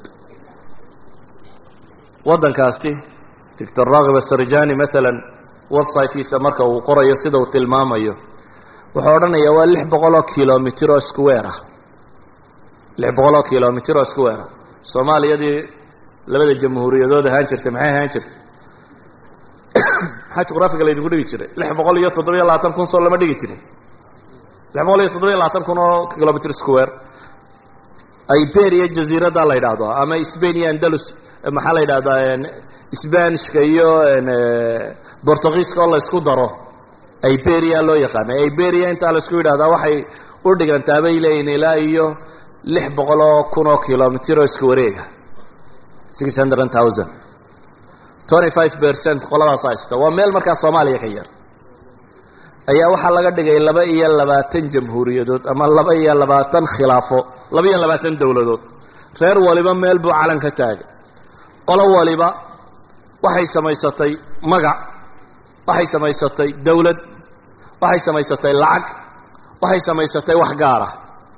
waddankaasti doctor raakib asarjani maalan websitekiisa marka uu qorayo sida uu tilmaamayo wuxuu odhanayaa waa lix boqol oo kilomitr oo square ah lix boqol oo kilomitr oo square ah soomaaliyadii labada jamhuuriyadood ahaan jirtay maxay ahaan jirtay maxaa juqraafiga laydinku dhigi jiray lix boqol iyo toddobiyo labaatan kun soo lama dhigi jirin lix boqol iyo toddobiyo labaatan kun oo kilomitr square iberia jaziiradda la yidhaahdo ama spain iyo andalus maxaa la yidhahdaa sbanishka iyo bortugiiska oo la ysku daro iberia loo yaqaana iberia intaa la isku yidhahdaa waxay u dhigantaa bay leeyihin ilaa iyo lix boqol oo kun oo kilomitr oo isku wareega six hundred thousand twenty five percent qoladaas haysta waa meel markaa soomaaliya ka yar ayaa waxaa laga dhigay laba iyo labaatan jamhuuriyadood ama laba iyo labaatan khilaafo laba iyo labaatan dowladood reer waliba meel buu calan ka taagay qolo waliba waxay samaysatay magac waxay samaysatay dowlad waxay samaysatay lacag waxay samaysatay wax gaara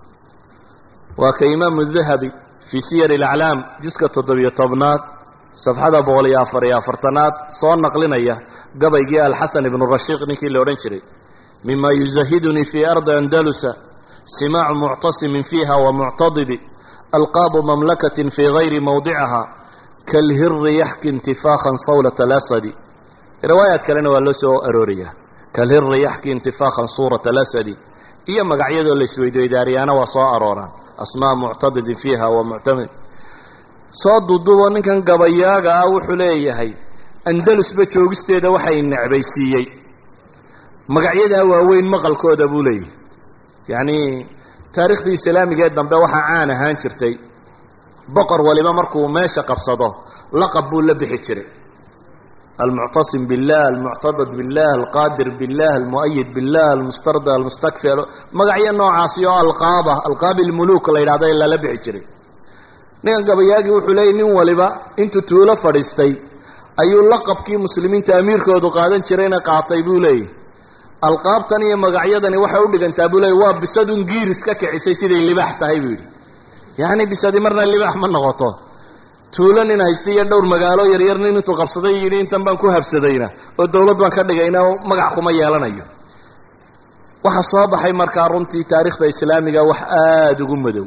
waa ka imaamu dahabi fii siyar alaclaam juska toddobiyo tobnaad safxada boqol iyo afar iyo afartanaad soo naqlinaya gabaygii alxasan ibnu rashiiq ninkii la odhan jiray mima yuzahidunii fii ardi andalusa simaacu muctasimin fiiha wa muctadibi alqaabu mamlakatin fii gayri mawdiciha kalhiri yaxki intifaakhan sawlat alasadi riwaayaad kalena waa loo soo arooriyaa kalhiri yaxki intifaakhan suurat alasadi iyo magacyadoo la isweydweydaariyaana waa soo arooraan asmaa muctadidin fiiha wa muctamid soo dudubo ninkan gabayaaga ah wuxuu leeyahay andalusba joogisteeda waxay necbaysiiyey magacyadaa waaweyn maqalkooda buu leeyahay yacnii taariikhdii islaamigee dambe waxaa caan ahaan jirtay boqor waliba markuu meesha qabsado laqab buu la bixi jiray almuctasim billah almuctadad billah alqaadir billah almu'ayid billah almustarda almustakfi magacyo noocaasi oo alqaaba alqaabi lmuluuk la yidhahdo ee lala bixi jiray ninkan gabayaagii wuxuu leeyay nin waliba intuu tuulo fadhiistay ayuu laqabkii muslimiinta amiirkoodu qaadan jirayna qaatay buu leeyahy alqaabtan iyo magacyadani waxay u dhigantaa buu leeyay waa bisadun giiris ka kicisay siday libaax tahay buu yidhi yacni bisadi marna libaax ma noqoto tuulo nin haysta iyo dhowr magaalo yaryar nin intuu qabsaday yidhi intan baan ku habsadayna oo dowlad baan ka dhigayna magac kuma yeelanayo waxaa soo baxay markaa runtii taariikhda islaamiga wax aada ugu madow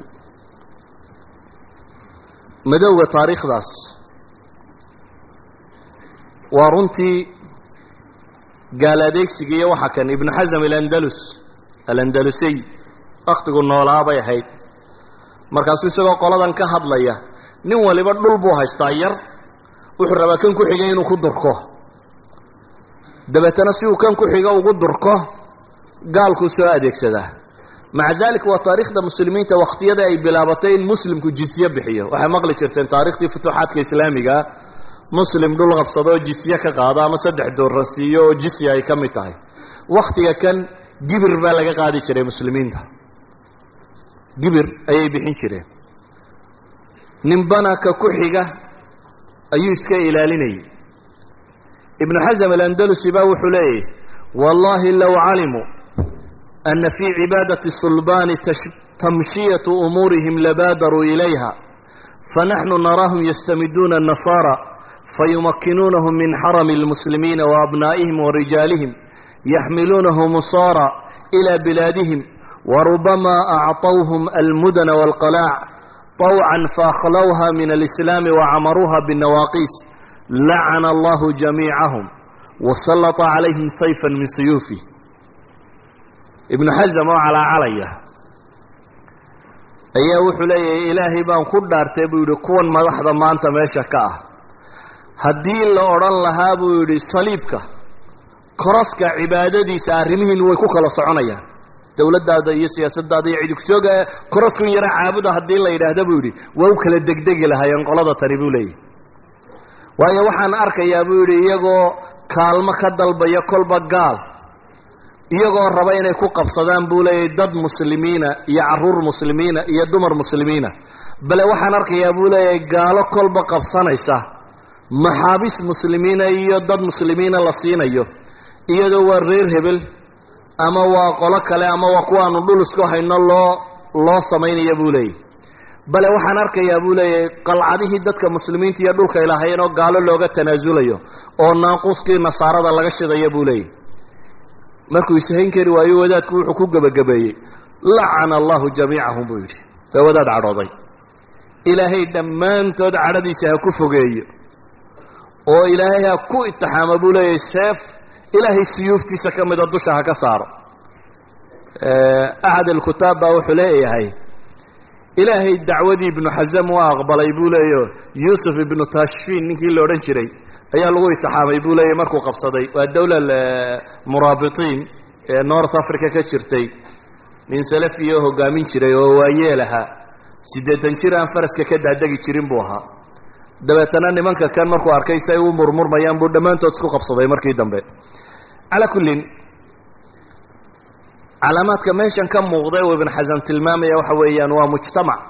madowga taariikhdaas waa runtii gaal adeegsiga iyo waxaa kan ibnu xasam alandalus alandalusiy wakhtigu noolaa bay ahayd markaasuu isagoo qoladan ka hadlaya nin waliba dhul buu haystaa yar wuxuu rabaa kan ku xigay inuu ku durko dabeetana si uu kan ku xigo ugu durko gaalkuu soo adeegsadaa maca dalik waa taariikhda muslimiinta wakhtiyada ay bilaabatay in muslimku jizye bixiyo waxay maqli jirteen taarikhtii futuuxaadka islaamigaa muslim dhul qabsado oo jisye ka qaado ama saddex doorra siiyo oo jisya ay ka mid tahay wakhtiga kan gibir baa laga qaadi jiray muslimiinta gibir ayay bixin jireen ninbana ka ku xiga ayuu iska ilaalinayay ibnu xasam alandalusi baa wuxuu leeyahy wallahi low calimuu ana fii cibaadati sulbaani tamshiyatu umuurihim labaadaruu ilayha fanaxnu naraahum yastamiduuna الnasaara fayumakinuunahum min xarami اlmuslimiina waabnaa'ihim warijaalihim yaxmiluunahum usaara ilى bilaadihim warubama acطawhum almudana wاlqalaac طawcan faakhlowha min alislaami wacamaruuha bالnawaaqiis lacana allahu jamiicahum wasalata calayhim sayfa min suyuufi ibnu xasam oo calaacalaya ayaa wuxuu leeyahay ilaahay baan ku dhaartay buu yidhi kuwan madaxda maanta meesha ka ah haddii la odhan lahaa buu yidhi saliibka koroska cibaadadiisa arrimihiinu way ku kala soconayaan dowladdaada iyo siyaasadaada iyo cidi kusooga koroskun yara caabuda haddii la yidhaahda buu yidhi waa u kala degdegi lahaayeen qolada tani buu leeyahy waayo waxaan arkayaa buu yidhi iyagoo kaalmo ka dalbaya kolba gaal iyagoo raba inay ku qabsadaan buu leeyahy dad muslimiina iyo caruur muslimiina iyo dumar muslimiina bale waxaan arkayaa buu leeyahay gaalo kolba qabsanaysa maxaabis muslimiina iyo dad muslimiina la siinayo iyadoo waa reer hebel ama waa qolo kale ama waa kuwaanu dhul isku hayno loo loo samaynaya buu leeyahy bale waxaan arkayaa buu leeyahay qalcadihii dadka muslimiinta iyo dhulka ilaahayeen oo gaalo looga tanaasulayo oo naaquuskii nasaarada laga shidaya buu leeyahy markuu ishayn kari waayo wadaadku wuxuu ku gebagabeeyey lacana allahu jamiicahum buu yidhi waa wadaad cadhooday ilaahay dhammaantood cadhadiisa ha ku fogeeyo oo ilaahay ha ku itixaamo buu leeyahay seef ilaahay suyuuftiisa ka mida dusha ha ka saaro axad alkutaab baa wuxuu leeyahay ilaahay dacwadii ibnu xasam waa aqbalay buu leeyaho yuusuf ibnu tashfiin ninkii la odhan jiray ayaa lagu itixaamay buu leeyahy markuu qabsaday waa dowla muraabitiin ee north africa ka jirtay nin salafiya oo hogaamin jiray oo waayeel ahaa siddeetan jir aan faraska ka daadegi jirin buu ahaa dabeetana nimanka kan markuu arkay si ay u murmurmayaan buu dhammaantood isku qabsaday markii dambe calaa kullin calaamaadka meeshan ka muuqda uu ibn xasan tilmaamaya waxa weeyaan waa mujtamac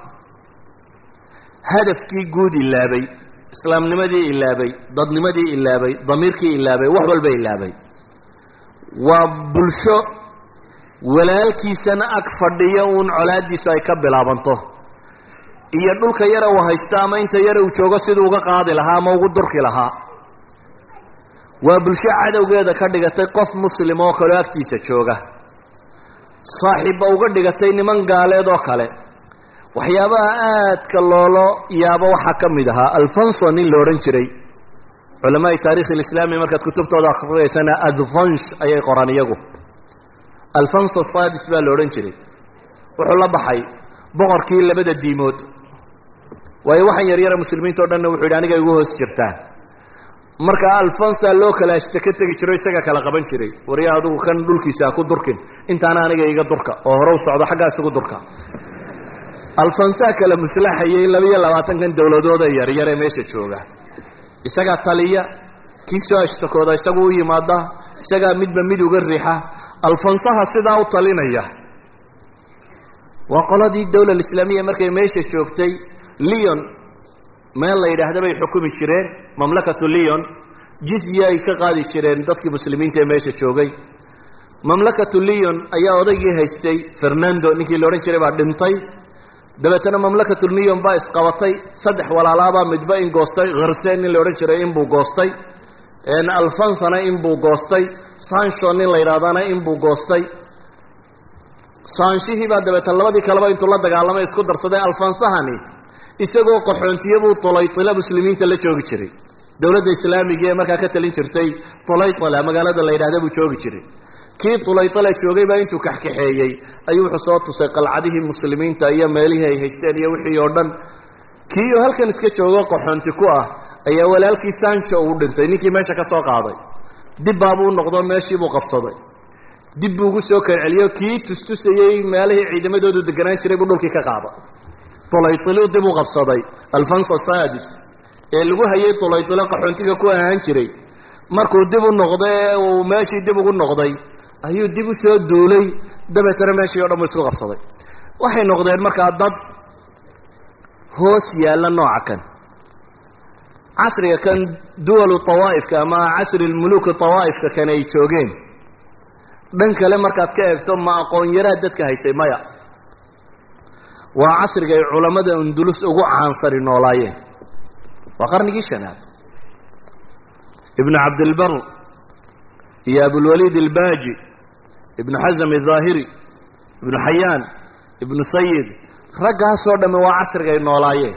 hadafkii guud ilaabay islaamnimadii ilaabay dadnimadii ilaabay damiirkii ilaabay wax walba ilaabay waa bulsho walaalkiisana ag fadhiya uun colaadiisu ay ka bilaabanto iyo dhulka yara uu haysto ama inta yara uu joogo siduu uga qaadi lahaa ama ugu durki lahaa waa bulsho cadowgeeda ka dhigatay qof muslim oo kaleo agtiisa jooga saaxiibba uga dhigatay niman gaaleed oo kale waxyaabaha aadka loolo yaabo waxaa ka mid ahaa alfonso nin la odhan jiray culamaai taarikh alislaami markaad kutubtooda akhriyaysana advansh ayay qoraan iyagu alfonso sadis baa la odhan jiray wuxuu la baxay boqorkii labada diimood waayo waxaan yaryara muslimiinta o dhanna wuxuu yidhi aniga igu hoos jirtaan marka alfonsa loo kala ashta ka tegi jiro isaga kala qaban jiray warya adugu kan dhulkiisa ha ku durkin intaana aniga iga durka oo hore u socdo xaggaa isugu durka alfonsaa kala muslaxayay labaiyo labaatankan dowladooda yaryar ee meesha jooga isagaa taliya kii soo ashtakooda isagu u yimaada isagaa midba mid uga riixa alfonsaha sidaa u talinaya waa qoladii dowla islaamiya markay meesha joogtay leon meel la yidhaahda bay xukumi jireen mamlakatu leon jizya ay ka qaadi jireen dadkii muslimiinta ee meesha joogay mamlakatu leon ayaa odaygii haystay fernando ninkii la odhan jiray baa dhintay dabeetana mamlakatu leon baa isqabatay saddex walaalaabaa midba in goostay kharse nin la odhan jiray inbuu goostay alfonsana inbuu goostay sancho nin la yidhahdana inbuu goostay saanshihii baa dabeetana labadii kaleba intuu la dagaalamay isku darsaday alfonsahani isagoo qaxoontiyabuu tulaytila muslimiinta la joogi jiray dowladda islaamiga ee markaa ka talin jirtay tulaytila magaalada la yidhahda buu joogi jiray kii tulaytila joogay baa intuu kaxkaxeeyey ayuu wuxuu soo tusay qalcadihii muslimiinta iyo meelihii ay haysteen iyo wixii oo dhan kiioo halkan iska joogo qaxoonti ku ah ayaa walaalkii sancho uu dhintay ninkii meesha ka soo qaaday dib baabuu noqdo meeshiibuu qabsaday dib buu ugu soo kalceliyo kii tustusayey meelihii ciidamadoodu deganaan jiray buu dhulkii ka qaaday tulaytiliu dib u qabsaday alfonso sadis ee lagu hayay tulaytilo qaxoontiga ku ahaan jiray markuu dib u noqday ee uu meeshii dib ugu noqday ayuu dib u soo duulay dabeetana meeshii o dhan buu isku qabsaday waxay noqdeen markaa dad hoos yaalla nooca kan casriga kan duwalu tawaa'ifka ama casri lmuluuki tawaa'ifka kan ay joogeen dhan kale markaad ka eegto ma aqoon yaraad dadka haysay maya waa casriga ay culammada undulus ugu caansani noolaayeen waa qarnigii shanaad ibnu cabdilbar iyo abulwaliid albaaji ibnu xasam aldaahiri ibnu xayaan ibnu sayid raggaasoo dhamme waa casriga ay noolaayeen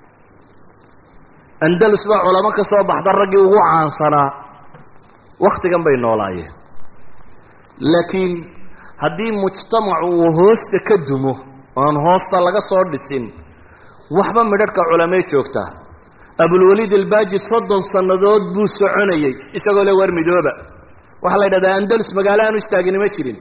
andalus baa culamo ka soo baxda raggii ugu caansanaa wakhtigan bay noolaayeen laakiin haddii mujtamacu uu hoosta ka dumo oan hoosta laga soo dhisin waxba midharhka culamee joogtaa abulwaliid albaaji soddon sannadood buu soconayey isagoo le war midooba waxaa la yidhahdaa andalus magaalo aanu istaagini ma jirin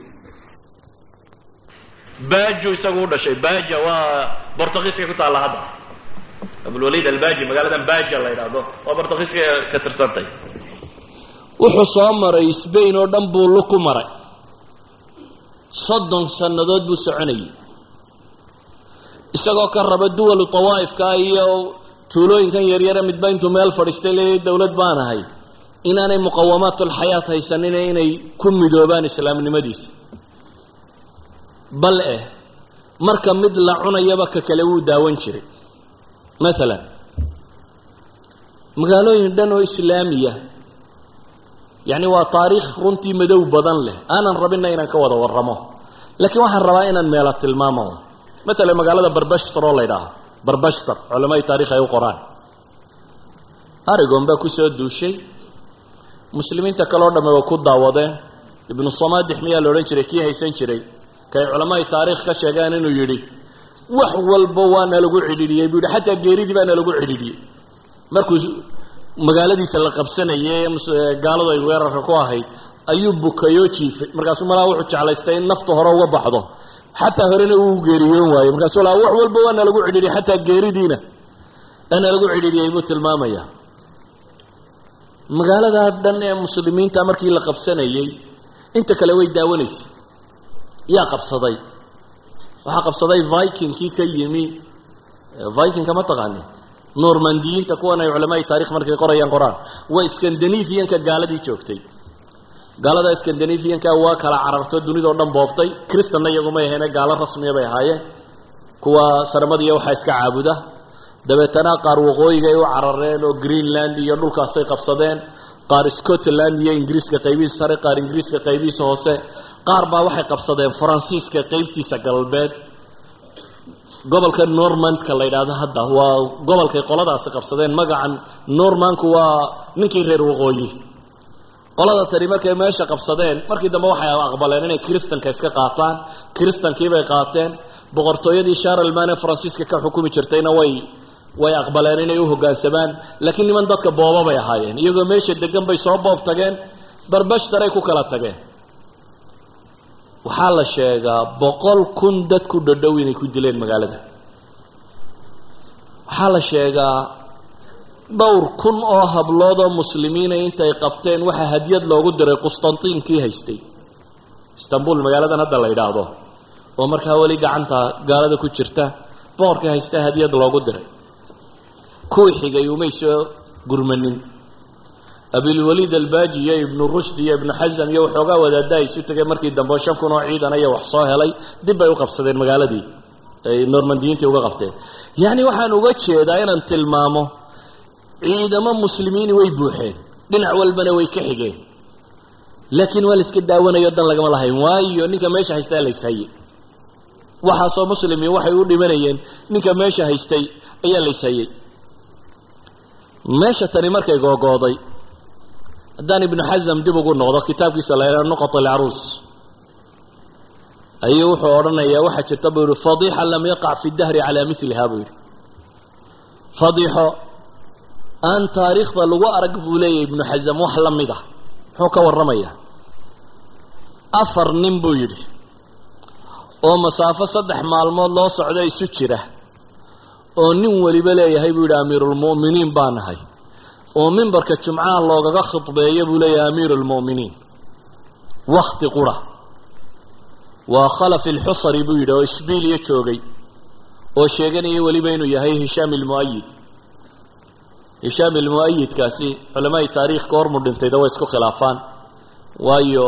baajo isagu u dhashay baaja waa bortugiiska ku taalla hadda abulwaliid albaaji magaaladan baaja la yidhaahdo waa bortugiiska ka tirsantay wuxuu soo maray sbain oo dhan buu lu ku maray soddon sannadood buu soconayey isagoo ka raba duwalu tawaa'ifka iyo tuulooyinkan yaryare midba intuu meel fadhiistay leeyahy dowlad baan ahay inaanay muqawamaatulxayaat haysanine inay ku midoobaan islaamnimadiisa bal eh marka mid la cunayaba ka kale wuu daawan jiray maalan magaalooyin dhan oo islaamiya yacni waa taariikh runtii madow badan leh aanan rabinna inaan ka wada warramo laakiin waxaan rabaa inaan meela tilmaamo maalan magaalada barbashtar oo la ydhaaho barbashtar culammadii taarikh ay u qoraan arigon baa ku soo duushay muslimiinta kaleo dhamme waa ku daawadeen ibnu samaadix miyaa la odhan jiray kii haysan jiray kay culammadii taarikh ka sheegeen inuu yidhi wax walba waa nalagu cidhidhiyey buu yidhi xataa geeridii baa nalagu cidhidhiyey markuu magaaladiisa la qabsanayay gaaladu ay weerarka ku ahayd ayuu bukayoo jiifay markaasuu malaa wuxuu jeclaystay in nafta hore uga baxdo xataa horena uu geeriyoon waayo markaasuu laa wax walba waa nalagu cidhidhiyey xataa geeridiina waa nalagu cidhidhiyey buu tilmaamaya magaaladaa dhan ee muslimiinta markii la qabsanayey inta kale way daawanaysay yaa qabsaday waxaa qabsaday vikingkii ka yimi vikingka ma taqaanin normandiyiinta kuwan ay culamaai taarikh markay qorayaan qoraan waa scandinavianka gaaladii joogtay gaalada scandinavianka waa kala cararto dunidao dhan boobtay kristanna iyagumay aheene gaalo rasmiya bay ahaayeen kuwa sarmadiya waxaa iska caabuda dabeetana qaar waqooyigay u carareen oo greenland iyo dhulkaasay qabsadeen qaar scotland iyo ingiriiska qaybihiisa sare qaar ingiriiska qaybihiisa hoose qaar baa waxay qabsadeen faransiiska qaybtiisa galbeed gobolka normandka la yidhaahdo hadda waa gobolkay qoladaasi qabsadeen magacan normanku waa ninkii reer waqooyi qolada tani markay meesha qabsadeen markii dambe waxay aqbaleen inay kristanka iska qaataan kristankiibay qaateen boqortooyadii sharlman ee faransiiska ka xukumi jirtayna way way aqbaleen inay u hoggaansamaan laakiin niman dadka booba bay ahaayeen iyagoo meesha degan bay soo boob tageen barbashtaray ku kala tageen waxaa la sheegaa boqol kun dad ku dhadhow inay ku dileen magaalada waxaa la sheegaa dhowr kun oo hablood oo muslimiina intay qabteen waxaa hadyad loogu diray qustantiinkii haystay istanbul magaaladan hadda la yidhaahdo oo markaa weli gacanta gaalada ku jirta boqorkii haysta hadyad loogu diray kuwii xigay umay soo gurmanin abilwaliid albaaji iyo ibnu rushd iyo ibnu xasam iyo waxoogaa wadaadda isu tegay markii dambe oo shan kun oo ciidan aya wax soo helay dib bay u qabsadeen magaaladii ay normandiyiintii uga qabteen yacni waxaan uga jeedaa inaan tilmaamo ciidamo muslimiini way buuxeen dhinac walbana way ka xigeen laakiin waa la iska daawanayo dan lagama lahayn waayo ninka meesha haystaa la ishaye waxaasoo muslimiin waxay u dhimanayeen ninka meesha haystay ayaa la ishayey meesha tani markay googooday haddaan ibnu xasam dib ugu noqdo kitaabkiisa la yidhaha nuqat alcaruus ayuu wuxuu odhanayaa waxaa jirta buu yihi fadiixa lam yaqac fi dahri calaa miliha buu yidhi fadiixo aan taariikhda lagu arag buu leeyahy ibnu xasam wax la mid ah muxuu ka warramayaa afar nin buu yidhi oo masaafo saddex maalmood loo socdo isu jira oo nin weliba leeyahay buu yidhi amiirulmu'miniin baa nahay oo mimbarka jumcaha loogaga khudbeeyo buu leeyahay amiiru lmu'miniin wakti qura waa khalaf ilxusari buu yidhi oo ishbiiliya joogay oo sheeganaya weliba inuu yahay hishaam ilmu'ayid hishaam ilmu'ayidkaasi culamaai taariikh ka hormu dhintayda way isku khilaafaan waayo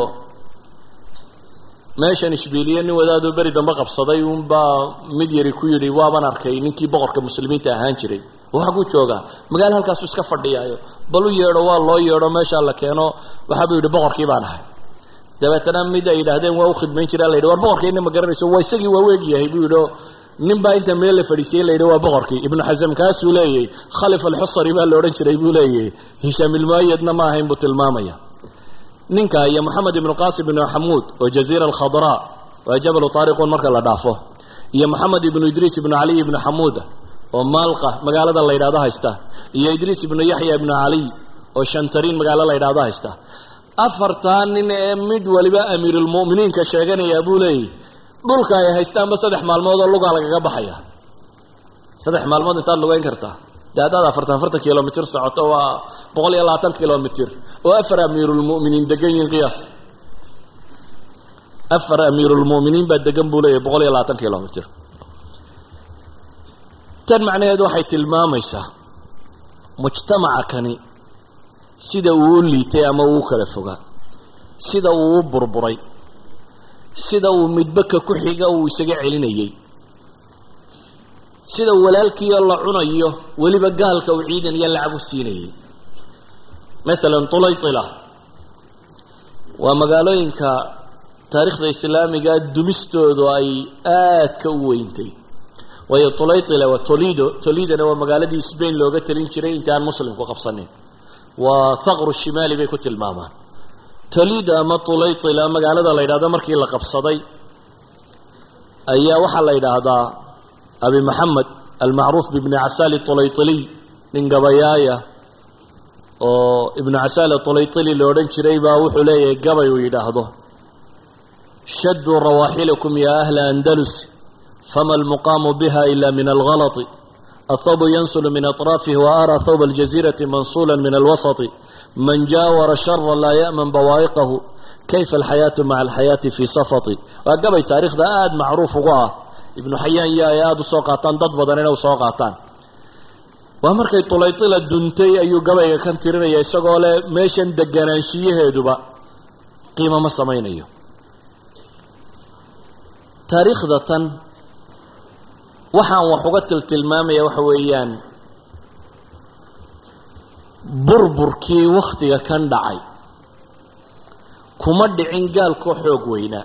meeshan ishbiiliye nin wadaadoo beri dambe qabsaday uunbaa mid yari ku yidhi waaban arkay ninkii boqorka muslimiinta ahaan jiray waxa ku joogaa magaalo halkaasu iska fadhiyaayo bal u yeedho waa loo yeedho meeshaa la keeno waxaabuu yidhi boqorkii baan ahay dabeetana mid ay yidhaahdeen waa u khidmayn jiraa la yidhi war boqorkiina ma garanayso waa isagii waa weegyahay buu yidhi nin baa inta meel la fadhiisiyey la yidhi waa boqorkii ibnu xasam kaasuu leeyahy khalif alxusari baa la odhan jiray buu leeyahy hishaam ilmuayadna ma ahayn buu tilmaamaya ninka iyo moxamed ibnu qasim ibnu xamuud oo jaziira alkhadraa waa jabalu taariqun marka la dhaafo iyo moxamed ibnu idriis ibnu caliy ibnu xamuuda oo maalqa magaalada la yidhahdo haysta iyo idriis ibnu yaxya ibnu caliy oo shantariin magaalo la yidhahdo haysta afartaa nin ee mid waliba amiirulmu'miniinka sheeganayaa buu leeyahy dhulka ay haystaanba saddex maalmood oo lugaa lagaga baxaya saddex maalmood intaad lugeyn kartaa dee haddaad afartan afartan kilomitr socoto waa boqol iyo labaatan kilomitr oo afar amiirulmu'miniin degan yihiin qiyaas afar amiirulmu'miniin baa degan buu leeyahy boqol iyo labaatan kilomitr tan macnaheedu waxay tilmaamaysaa mujtamaca kani sida uu u liitay ama uu u kala fogaa sida uu u burburay sida uu midbaka ku xiga uu isaga celinayey sida walaalkiioo la cunayo weliba gaalka uu ciidan iyo lacag u siinayey maalan tulaytila waa magaalooyinka taariikhda islaamiga dumistoodu ay aadka u weyntay waayo tulaytila waa tolido tolidona waa magaaladii sbain looga talin jiray inta aan muslimku qabsanin waa thaqru shimaali bay ku tilmaamaan tolida ama tulaytila magaalada la yidhahdo markii la qabsaday ayaa waxaa la yidhaahdaa abi maxamed almacruuf bibni casaali tulaytiliy nin gabayaaya oo ibnu casaali tulaytili la odhan jiray baa wuxuu leeyahay gabay uu yidhaahdo shaduu rawaaxilakum ya ahla andalus fama almuqaamu biha ila min algalati athawbu yansulu min aطraafihi wa ara thawba aljazirati mansula min alwasati man jaawara shara laa ya'man bawaa'iqahu kayfa alxayaatu maca alxayaati fii safati waa gabay taariikhda aada macruuf ugu ah ibnu xayaan iyo ay aada u soo qaataan dad badan inay usoo qaataan waa markay tulaytila duntay ayuu gabayga kan tirinaya isagoo leh meeshan deganaanshiyaheeduba qiimo ma samaynayo taariikhda tan waxaan wax uga tiltilmaamaya waxa weeyaan burburkii wakhtiga kan dhacay kuma dhicin gaalkoo xoog weynaa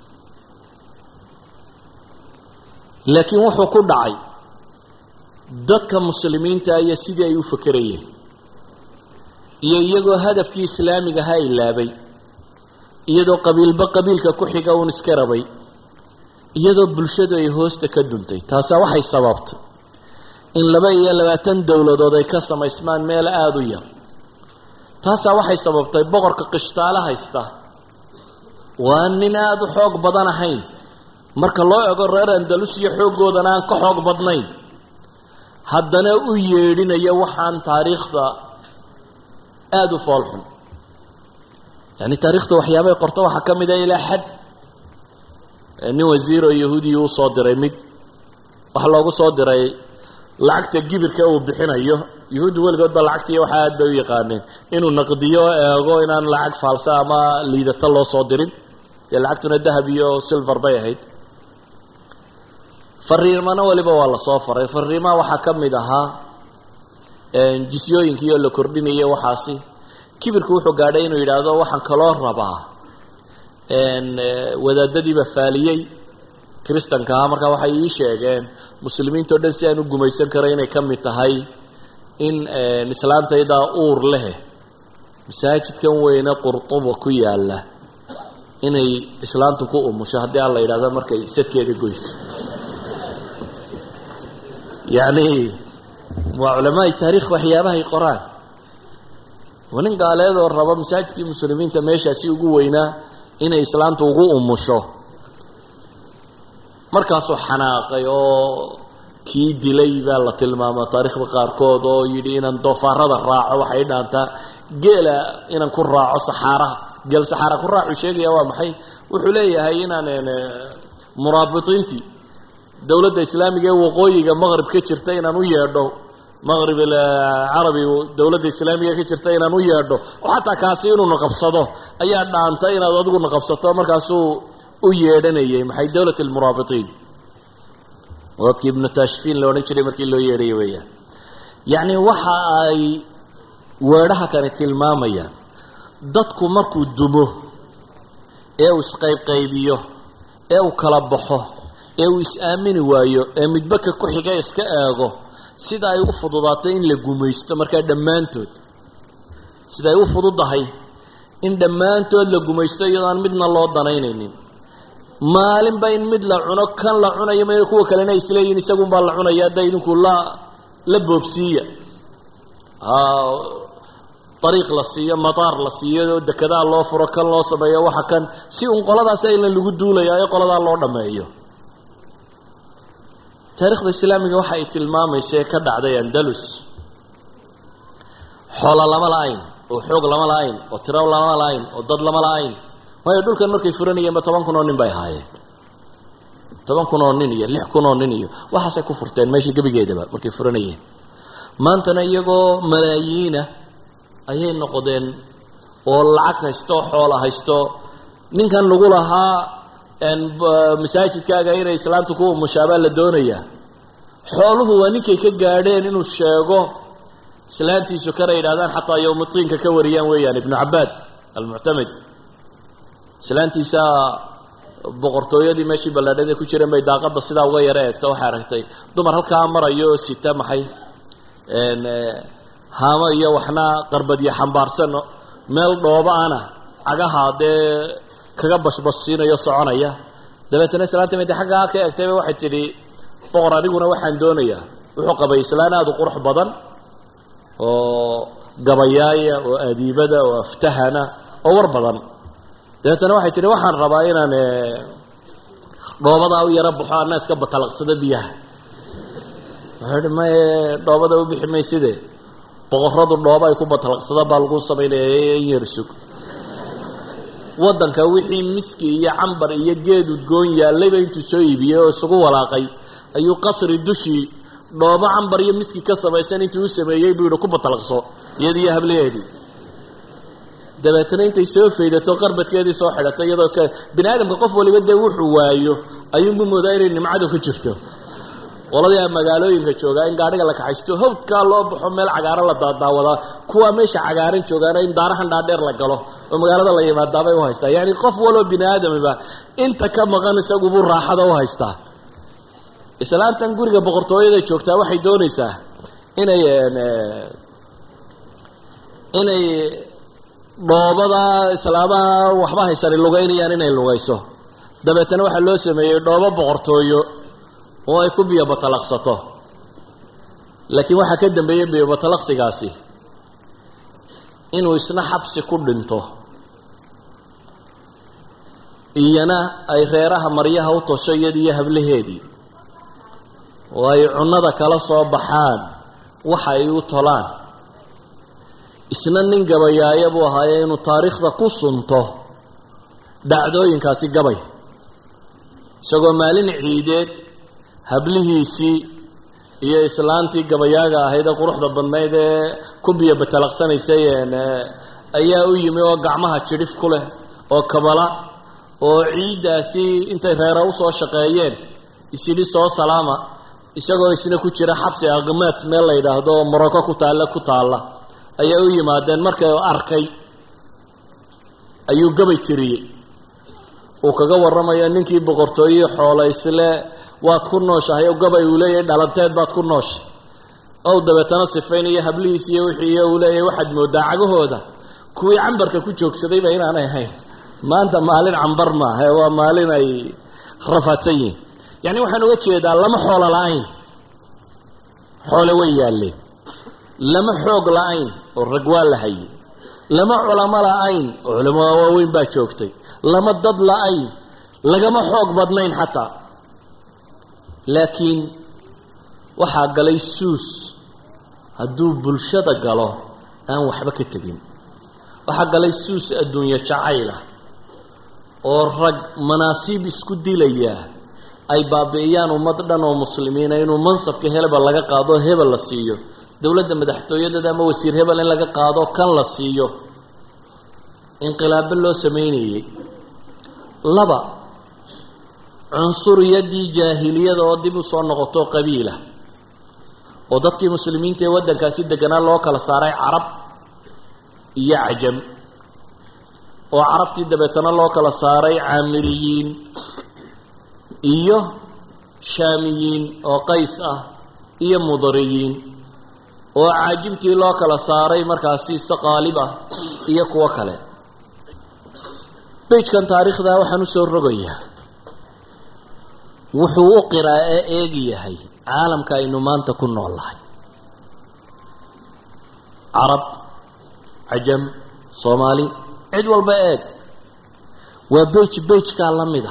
laakiin wuxuu ku dhacay dadka muslimiinta iyo sidii ay u fakerayeen iyo iyagoo hadafkii islaamiga ha ilaabay iyadoo qabiilba qabiilka ku xiga uun iska rabay iyadoo bulshadu ay hoosta ka duntay taasaa waxay sababtay in laba iyo labaatan dowladood ay ka samaysmaan meel aada u yar taasaa waxay sababtay boqorka qishtaalo haysta waa nin aada u xoog badan ahayn marka loo ego reer andalus iyo xooggoodana aan ka xoog badnayn haddana u yeedhinaya waxaan taariikhda aada u foolxun yani taariikhda waxyaabay qorto waxaa ka mid a ilaa xad nin wasiiroo yahuudiya u soo diray mid waxaa loogu soo diray lacagta gibirka uu bixinayo yuhuudda weligoodba lacagtiiyo waxaa aad bay u yaqaaneen inuu naqdiyo eego inaan lacag faalsa ama liidata loo soo dirin dee lacagtuna dahab iyo silver bay ahayd fariimana weliba waa lasoo faray fariimaha waxaa ka mid ahaa jisyooyinkii oo la kordhinaya waxaasi kibirku wuxuu gaadhay inuu yidhaahdo waxaan kaloo rabaa wadaadadiiba faaliyey kristanka ahaa markaa waxay ii sheegeen muslimiinta o dhan si aan u gumaysan karo inay ka mid tahay in islaantaydaa uur leh masaajidkan weyne qurtuba ku yaalla inay islaantu ku umusho haddii aan la yidhahdo markay sadkeeda goyso yacni waa culamaai taarikh waxyaabahay qoraan waa nin gaaleedoo raba masaajidkii muslimiinta meeshaasi ugu weynaa inay islaamtu ugu umusho markaasuu xanaaqay oo kii dilay baa la tilmaama taariikhda qaarkood oo yidhi inaan doofaarada raaco waxay dhaantaa geela inaan ku raaco saxaaraha geel saxaara ku raacu sheegaya waa maxay wuxuu leeyahay inaan muraabiطiintii dowladda islaamiga ee waqooyiga maqrib ka jirta inaan u yeedho maqrib carabi dowladda islaamiga ka jirta inaan u yeedho oo xataa kaasi inuuna qabsado ayaa dhaanta inaad adiguna qabsato markaasuu u yeedhanayay maxay dowlat almuraabiطiin dadkii ibnu tashfiin la odhan jiray markii loo yeedhaya weeyaan yacni waxa ay weedhaha kani tilmaamayaan dadku markuu dumo ee uu isqaybqaybiyo ee uu kala baxo ee uu is-aamini waayo ee midbaka ku xiga iska eego sida ay u fududaatay in la gumaysto markaa dhammaantood sida ay u fududahay in dhammaantood la gumaysto iyadoo aan midna loo danaynaynin maalinba in mid la cuno kan la cunayo ma kuwa kalena isleeyihin isagunbaa la cunaya hadda idinku la la boobsiiya ariiq la siiyo mataar la siiyo dekedaa loo furo kan loo sameeyo waxa kan si un qoladaas aylan lagu duulaya ee qoladaa loo dhammeeyo taarikhda islaamiga waxa ay tilmaamaysa ee ka dhacday andalus xoola lama la-ayn oo xoog lama la-ayn oo tiro lama la-ayn oo dad lama la-ayn waayo dhulkan markay furanayeenba toban kun oo nin bay ahaayeen toban kun oo nin iyo lix kun oo nin iyo waxaasay ku furteen meeshii gebigeedaba markay furanayeen maantana iyagoo malaayiina ayay noqdeen oo lacag haysto xoola haysto ninkan lagu lahaa masaajidkaaga inay islaamta ku umushaabaa la doonayaa xooluhu waa ninkay ka gaadheen inuu sheego islaantiisu kana yidhahdaan xataa yowmitiinka ka wariyaan weeyaan ibnu cabaad almuctamid islaantiisa boqortooyadii meeshii ballaadhada ku jireen bay daaqadda sidaa uga yaro eegto waxay aragtay dumar halkaa marayo oo sita maxay haamo iyo waxna qarbadyo xambaarsan meel dhooba ana cagaha dee kaga bashbashsiinayo soconaya dabeetana islaanta mid xaggaa ka eegtayba waxay tidhi boqor aniguna waxaan doonayaa wuxuu qabay islaan aada u qurux badan oo gabayaaya oo adiibada oo aftahana oo war badan dabeetana waxay tidhi waxaan rabaa inaan dhoobadaa u yaro baxo anna iska batalaqsado biyaha wuxuu ihi maye dhoobada u bixi mayside boqoradu dhooba ay ku batalaqsada baa lagu samaynaya in yar sug waddanka wixii miski iyo cambar iyo geed udgoon yaallayba intuu soo iibiyey oo isugu walaaqay ayuu qasri dushii dhoobo cambar iyo miski ka samaysan intuu u sameeyey buu yihi ku batalaqso iyadiiyo hablaheedii dabeetana intay soo faydato qarbadkeedii soo xidhatay iyadoo iska bini aadamka qof waliba dee wuxuu waayo ayuunbu moodaa inay nimcadu ku jirto qoladii a magaalooyinka joogaa in gaadhiga la kaxaysto hawdkaa loo baxo meel cagaaran la daadaawadaa kuwaa meesha cagaaran joogaana in daarahan dhaadheer la galo oo magaalada la yimaadaabay u haystaa yacni qof waloo bini aadamiba inta ka maqan isagubuu raaxada u haystaa islaantan guriga boqortooyada joogtaa waxay doonaysaa inay inay dhoobada islaamaha waxba haysani lugaynayaan inay lugayso dabeetana waxaa loo sameeyey dhoobo boqortooyo oo ay ku biyobatalaqsato laakiin waxaa ka dambeeyey biyobatalaqsigaasi inuu isna xabsi ku dhinto iyana ay reeraha maryaha u tosho iyadiiyo hablaheedii oo ay cunnada kala soo baxaan waxa ay u tolaan isna nin gabayaaya buu ahaaye inuu taariikhda ku sunto dhacdooyinkaasi gabay isagoo maalin ciideed hablihiisii iyo islaantii gabayaaga ahayd ee quruxda badnayd ee ku biyo batalaqsanaysay ayaa u yimi oo gacmaha jidhif ku leh oo kabala oo ciiddaasi intay reera usoo shaqeeyeen isyidhi soo salaama isagoo isna ku jira xabsi aqmaad meel la yidhaahdo oo morocco ku taalla ku taalla ayaa u yimaadeen markay arkay ayuu gabay tiriyey uu kaga warramayo ninkii boqortooyihii xoolaysle waad ku nooshahay oo gabay uu leeyahay dhalanteed baad ku nooshay ow dabeetana sifaynayo hablihiis iyo wixii uu leeyahay waxaad moodaa cagahooda kuwii cambarka ku joogsadayba inaanay ahayn maanta maalin cambar maaha waa maalin ay rafaadsan yihiin yacni waxaan uga jeedaa lama xoolo la-ayn xoole way yaalleen lama xoog la-ayn oo rag waa la hayay lama culamo la-ayn oo culamada waaweyn baa joogtay lama dad la-ayn lagama xoog badnayn xataa laakiin waxaa galay suus hadduu bulshada galo aan waxba ka tegin waxaa galay suus adduunye jacaylah oo rag manaasiib isku dilayaa ay baabi'iyaan ummad dhan oo muslimiina inuu mansabka heleba laga qaado hebel la siiyo dowladda madaxtooyadeeda ama wasiir hebel in laga qaado kan la siiyo inqilaabo loo sameynayey laba cunsuriyadii jaahiliyada oo dib u soo noqoto qabiila oo dadkii muslimiinta ee waddankaasi deganaa loo kala saaray carab iyo cajam oo carabtii dabeetana loo kala saaray caamiriyiin iyo shaamiyiin oo qays ah iyo mudariyiin oo caajimtii loo kala saaray markaasi saqaalib ah iyo kuwo kale bejkan taariikhda waxaan u soo rogayaa wuxuu u qiraa ee eegi yahay caalamka aynu maanta ku nool lahay carab cajam soomaali cid walba eeg waa bej bejkaa la mid a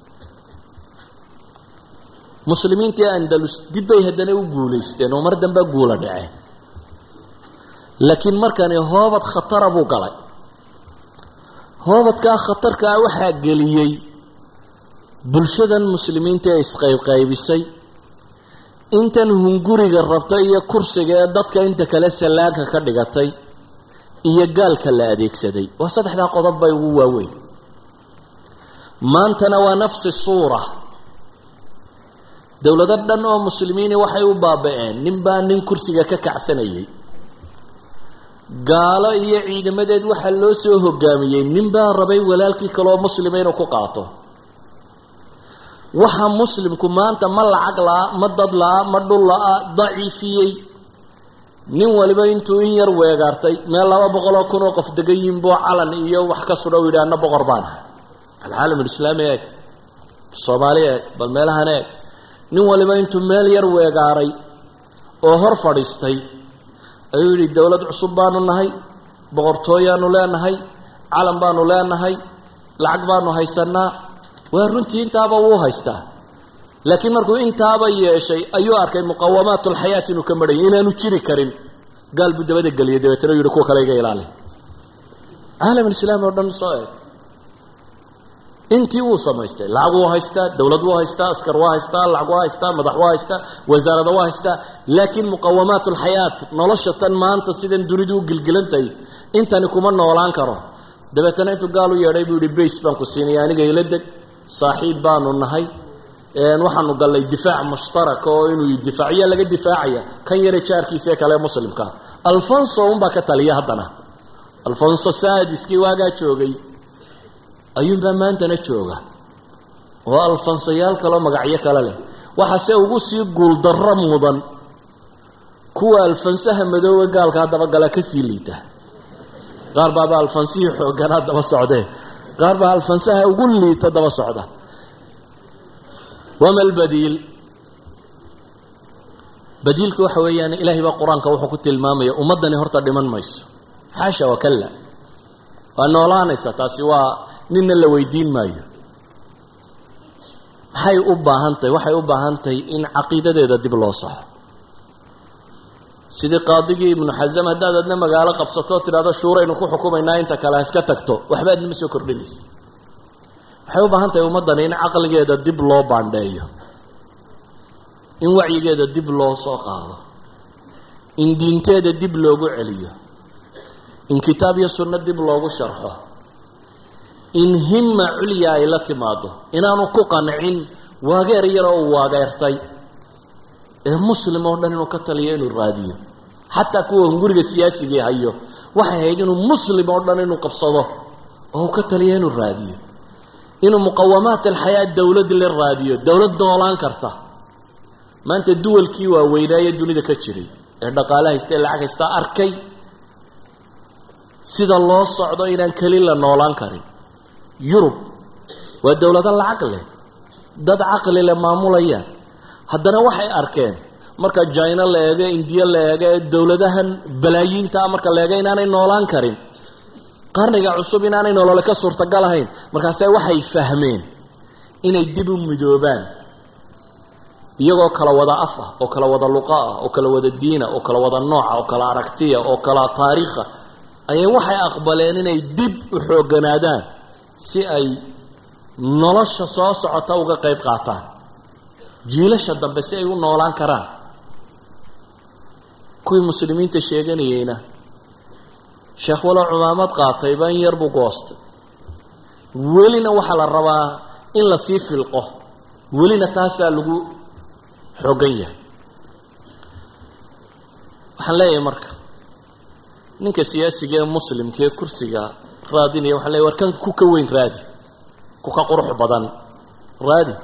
muslimiintii andalus dib bay haddana u guulaysteen oo mar dambea guula dhaceen laakiin markani hoobad khatara buu galay hoobadkaa khatarkaa waxaa geliyey bulshadan muslimiinta ee isqaybqaybisay intan hunguriga rabtay iyo kursiga ee dadka inta kale sallaanka ka dhigatay iyo gaalka la adeegsaday waa saddexdaa qodob bay ugu waaweyn maantana waa nafsi suura dowlado dhan oo muslimiini waxay u baaba-een nin baa nin kursiga ka kacsanayay gaalo iyo ciidamadeed waxaa loo soo hogaamiyey nin baa rabay walaalkii kaleoo muslima inuu ku qaato waxa muslimku maanta ma lacag la-a ma dad la-a ma dhul la-a daciifiyey nin waliba intuu in yar weegaartay meel laba boqoloo kun oo qof degan yihin buu calan iyo wax ka sudha u yidhi anna boqor baan ahay alcaalamulislaami eeg soomaali eeg bal meelahan eeg nin waliba intuu meel yar weegaaray oo hor fadhiistay ayuu yidhi dowlad cusub baanu nahay boqortooyaanu leenahay calan baanu leenahay lacag baanu haysanaa waa runtii intaaba wuu haystaa laakiin markuu intaaba yeeshay ayuu arkay muqawamaat alxayaat inuu ka marhayay inaanu jiri karin gaal buu dabada geliyay dabeetana u yihi kuwa kale iga ilaali caalamulislaami oo dhan soo eeg intii wuu samaystay lacag wuu haystaa dowlad wuu haystaa askar waa haystaa lacag waa haystaa madax waa haystaa wasaarada waa haystaa laakiin muqawamaat alxayaat nolosha tan maanta sidan dunidu u gilgilantahay intani kuma noolaan karo dabeetana intuu gaal u yeedhay buu yihi bays baan ku siinaya aniga ila deg saaxiib baanu nahay waxaanu gallay difaac mushtaraka oo inuu difaaciya laga difaacaya kan yare jaarkiisaee kale muslimka alfonso unbaa ka taliya haddana alfonso saadiskii waagaa joogay ayuunbaa maantana jooga oo alfonsayaal kaleo magacyo kale leh waxaase ugu sii guuldarro mudan kuwa alfansaha madoowe gaalka haddaba gala ka sii liita qaar baaba alfansihii xoogganaa daba socdee qaar baa alfansaha ugu liita daba socda wama albadiil badiilku waxa weeyaan ilaahay baa qur-aanka wuxuu ku tilmaamaya ummaddani horta dhiman mayso xaasha wakalla waa noolaanaysa taasi waa ninna la weydiin maayo maxay u baahan tahay waxay u baahan tahay in caqiidadeeda dib loo saxo sidii qaadigii ibnu xasam haddaad adna magaalo qabsato tidhahdo shuuraynu ku xukumaynaa inta kale ha iska tagto waxba adnama soo kordhinaysa waxay u baahan tahay ummaddani in caqligeeda dib loo baandheeyo in wacyigeeda dib loo soo qaado in diinteeda dib loogu celiyo in kitaab iyo sunno dib loogu sharxo in himma culya ay la timaado inaanu ku qancin waageer yaroo uu waageertay ee muslim oo dhan inuu ka taliyo inuu raadiyo xataa kuwa hunguriga siyaasigii hayo waxay ahayd inuu muslim oo dhan inuu qabsado oo uu ka taliyo inuu raadiyo inuu muqawamaat alxayaa dowlad la raadiyo dowlad noolaan karta maanta duwalkii waaweynaaye dunida ka jiray ee dhaqaale haysta ee lacag haysta arkay sida loo socdo inaan keli la noolaan karin yurub waa dowlado lacag leh dad caqli leh maamulayaan haddana waxay arkeen marka jina la eego indiya la eego ee dowladahan balaayiintaa marka la eego inaanay noolaan karin qarniga cusub inaanay nolole ka suurtagal ahayn markaase waxay fahmeen inay dib u midoobaan iyagoo kala wada af ah oo kala wada luqa ah oo kala wada diina oo kala wada nooca oo kala aragtiya oo kala taariikha ayay waxay aqbaleen inay dib u xoogganaadaan si ay nolosha soo socota uga qayb qaataan jiilasha dambe si ay u noolaan karaan kuwii muslimiinta sheeganayeyna sheekh walow cumaamad qaatay baan yar buu goostay welina waxaa la rabaa in lasii filqo welina taasaa lagu xoogan yahay waxaan leeyahay marka ninka siyaasiga ee muslimka ee kursiga raadinaya waxaan leeyahy war kan ku ka weyn raadi ku ka qurux badan raadi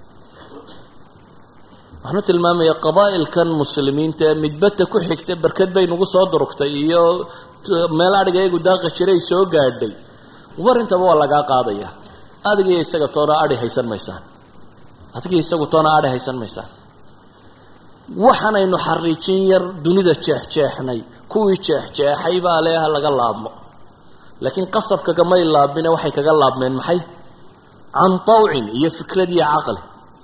waxaanu tilmaamaya qabaa'ilkan muslimiinta ee midbata ku xigta barkad bay nagu soo durugtay iyo meel adhiga iyagu daaqi jiray soo gaadhay war intaba waa lagaa qaadaya adigiyo isaga toona adhi haysan maysaan adigiyo isagu toona adhi haysan maysaan waxaanaynu xariijin yar dunida jeexjeexnay kuwii jeexjeexay baa leeha laga laabmo laakiin qasabka kamay laabmine waxay kaga laabmeen maxay can tawcin iyo fikrad iyo caqli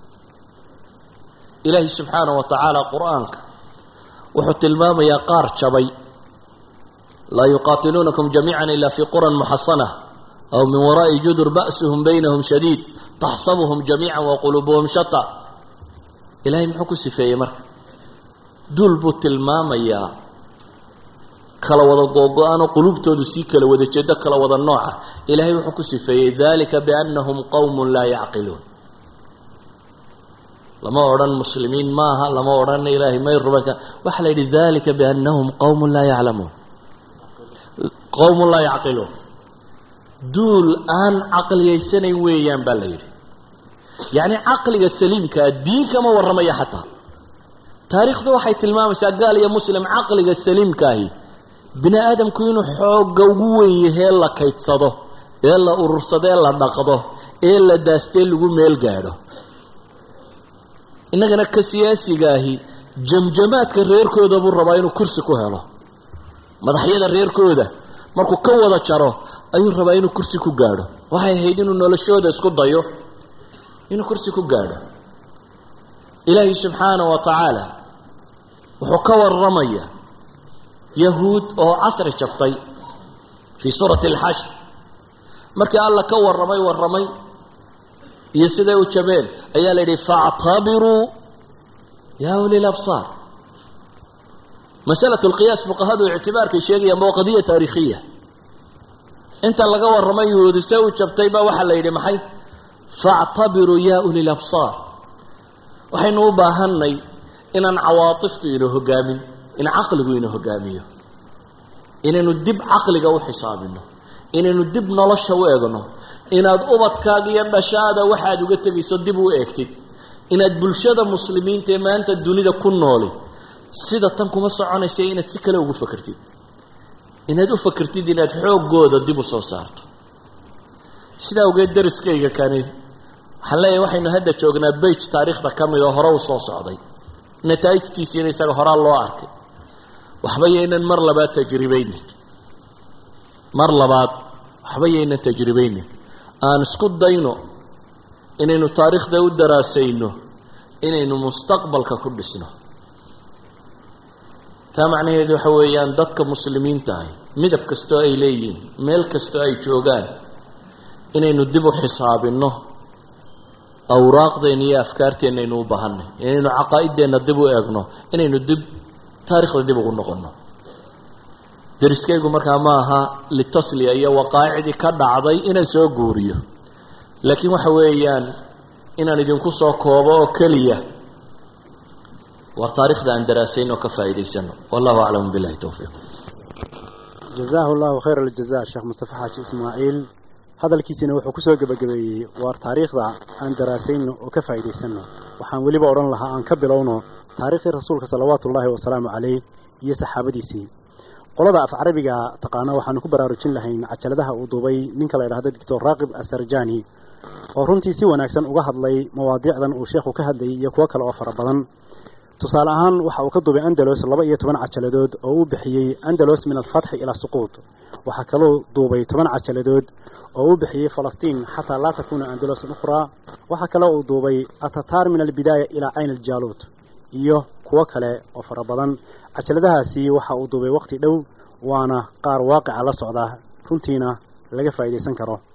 ilaahi subxaanaه wa tacaala qur'aanka wuxuu tilmaamayaa qaar jabay laa yuqaatiluunakum jamiica ila fi quran muxasana aw min waraa'i judur ba'suhum baynahum shadiid taxsabuhum jamiica waquluubuhum shata ilahay muxuu ku sifeeyey marka duul buu tilmaamayaa kala wada googo-aanoo quluubtoodu sii kala wada jeedo kala wada nooca ilaahay wuxuu ku sifeeyey dalika biannahum qowm laa yacqiluun lama odhan muslimiin maaha lama odhan ilaahay may rubanka waxaa la yidhi dalika biannahum qowmun laa yaclamuun qowmun laa yacqiluun duul aan caqliyaysanayn weeyaan baa la yidhi yacni caqliga saliimkaa diin kama warramaya xataa taariikhdu waxay tilmaamaysaa gaal iyo muslim caqliga saliimkaahi bini aadamku inuu xoogga ugu weyn yahee la kaydsado ee la urursado ee la dhaqdo ee la daastee lagu meel gaadho innagana ka siyaasigaahi jamjamaadka reerkooda buu rabaa inuu kursi ku helo madaxyada reerkooda markuu ka wada jaro ayuu rabaa inuu kursi ku gaadho waxay ahayd inuu noloshooda isku dayo inuu kursi ku gaadho ilaahi subxaana wa tacaala wuxuu ka warramaya yahuud oo casri jabtay fii suurati alxashr markii alla ka warramay warramay iyo siday u jabeen ayaa la yidhi faactabiruu yaa uli labsaar masalatu lqiyaas fuqahadu ictibaarkay sheegayaan waa qadiya taariikhiya inta laga warramay yahuudi se u jabtay baa waxaa la yidhi maxay faactabiruu yaa uli labsaar waxaynu u baahanay inaan cawaatiftu ina hogaamin in caqligu ina hogaamiyo inaynu dib caqliga u xisaabino inaynu dib nolosha u egno inaad ubadkaaga iyo dhashaada waxaad uga tegayso dib u eegtid inaad bulshada muslimiinta ee maanta dunida ku nooli sida tan kuma soconaysa inaad si kale ugu fakertid inaad u fakertid inaad xooggooda dib u soo saarto sidaa awgeed dariskayga kani waxaan leeyahay waxaynu hadda joognaa bage taariikhda ka mid oo hore u soo socday nataa'ijtiisiina isaga horaa loo arkay waxba yaynan mar labaad tajribaynin mar labaad waxba yaynan tajribaynin aan isku dayno inaynu taariikhda u daraasayno inaynu mustaqbalka ku dhisno taa macnaheedu waxa weeyaan dadka muslimiinta ahi midab kastoo ay leeyihiin meel kastoo ay joogaan inaynu dib u xisaabinno awraaqdeenna iyo afkaarteenna aynu u baahanay inaynu caqaa'ideenna dib u eegno inaynu dib taarikhda dib ugu noqonno dariskaygu markaa ma aha litasliya iyo waqaaicdii ka dhacday inaan soo guuriyo laakiin waxa weeyaan inaan idinku soo koobo oo keliya war taarikhda aan daraasayn oo ka faa'iidaysano wallahu aclamu billahi towfiiq jazaahu llahu khayr aljaza sheekh mustafa xaaji ismaaciil hadalkiisina wuxuu kusoo gebagabeeyey waar taariikhda aan daraasayno oo ka faa'iidaysanno waxaan weliba odhan lahaa aan ka bilowno taariikhdii rasuulka salawaatu ullaahi wasalaamu calayh iyo saxaabadiisii qolada af carabiga taqaana waxaanu ku baraarujin lahayn cajaladaha uu duubay ninka la ydhahdo doctor raaqib asarjani oo runtii si wanaagsan uga hadlay mawaadiicdan uu sheekhu ka hadlayay iyo kuwo kale oo fara badan tusaale ahaan waxa uu ka duubay andalos laba iyo toban cajaladood oo uu bixiyey andalos min alfatxi ilaa suquud waxaa kaloo duubay toban cajaladood oo uu bixiyey falastiin xataa laa takuuna andalosan ukhraa waxaa kaloo uu duubay atataar min albidaaya ilaa cayn aljaaluut iyo kuwo kale oo fara badan cajaladahaasi waxa uu duubay waqti dhow waana qaar waaqica la socda runtiina laga faa'iidaysan karo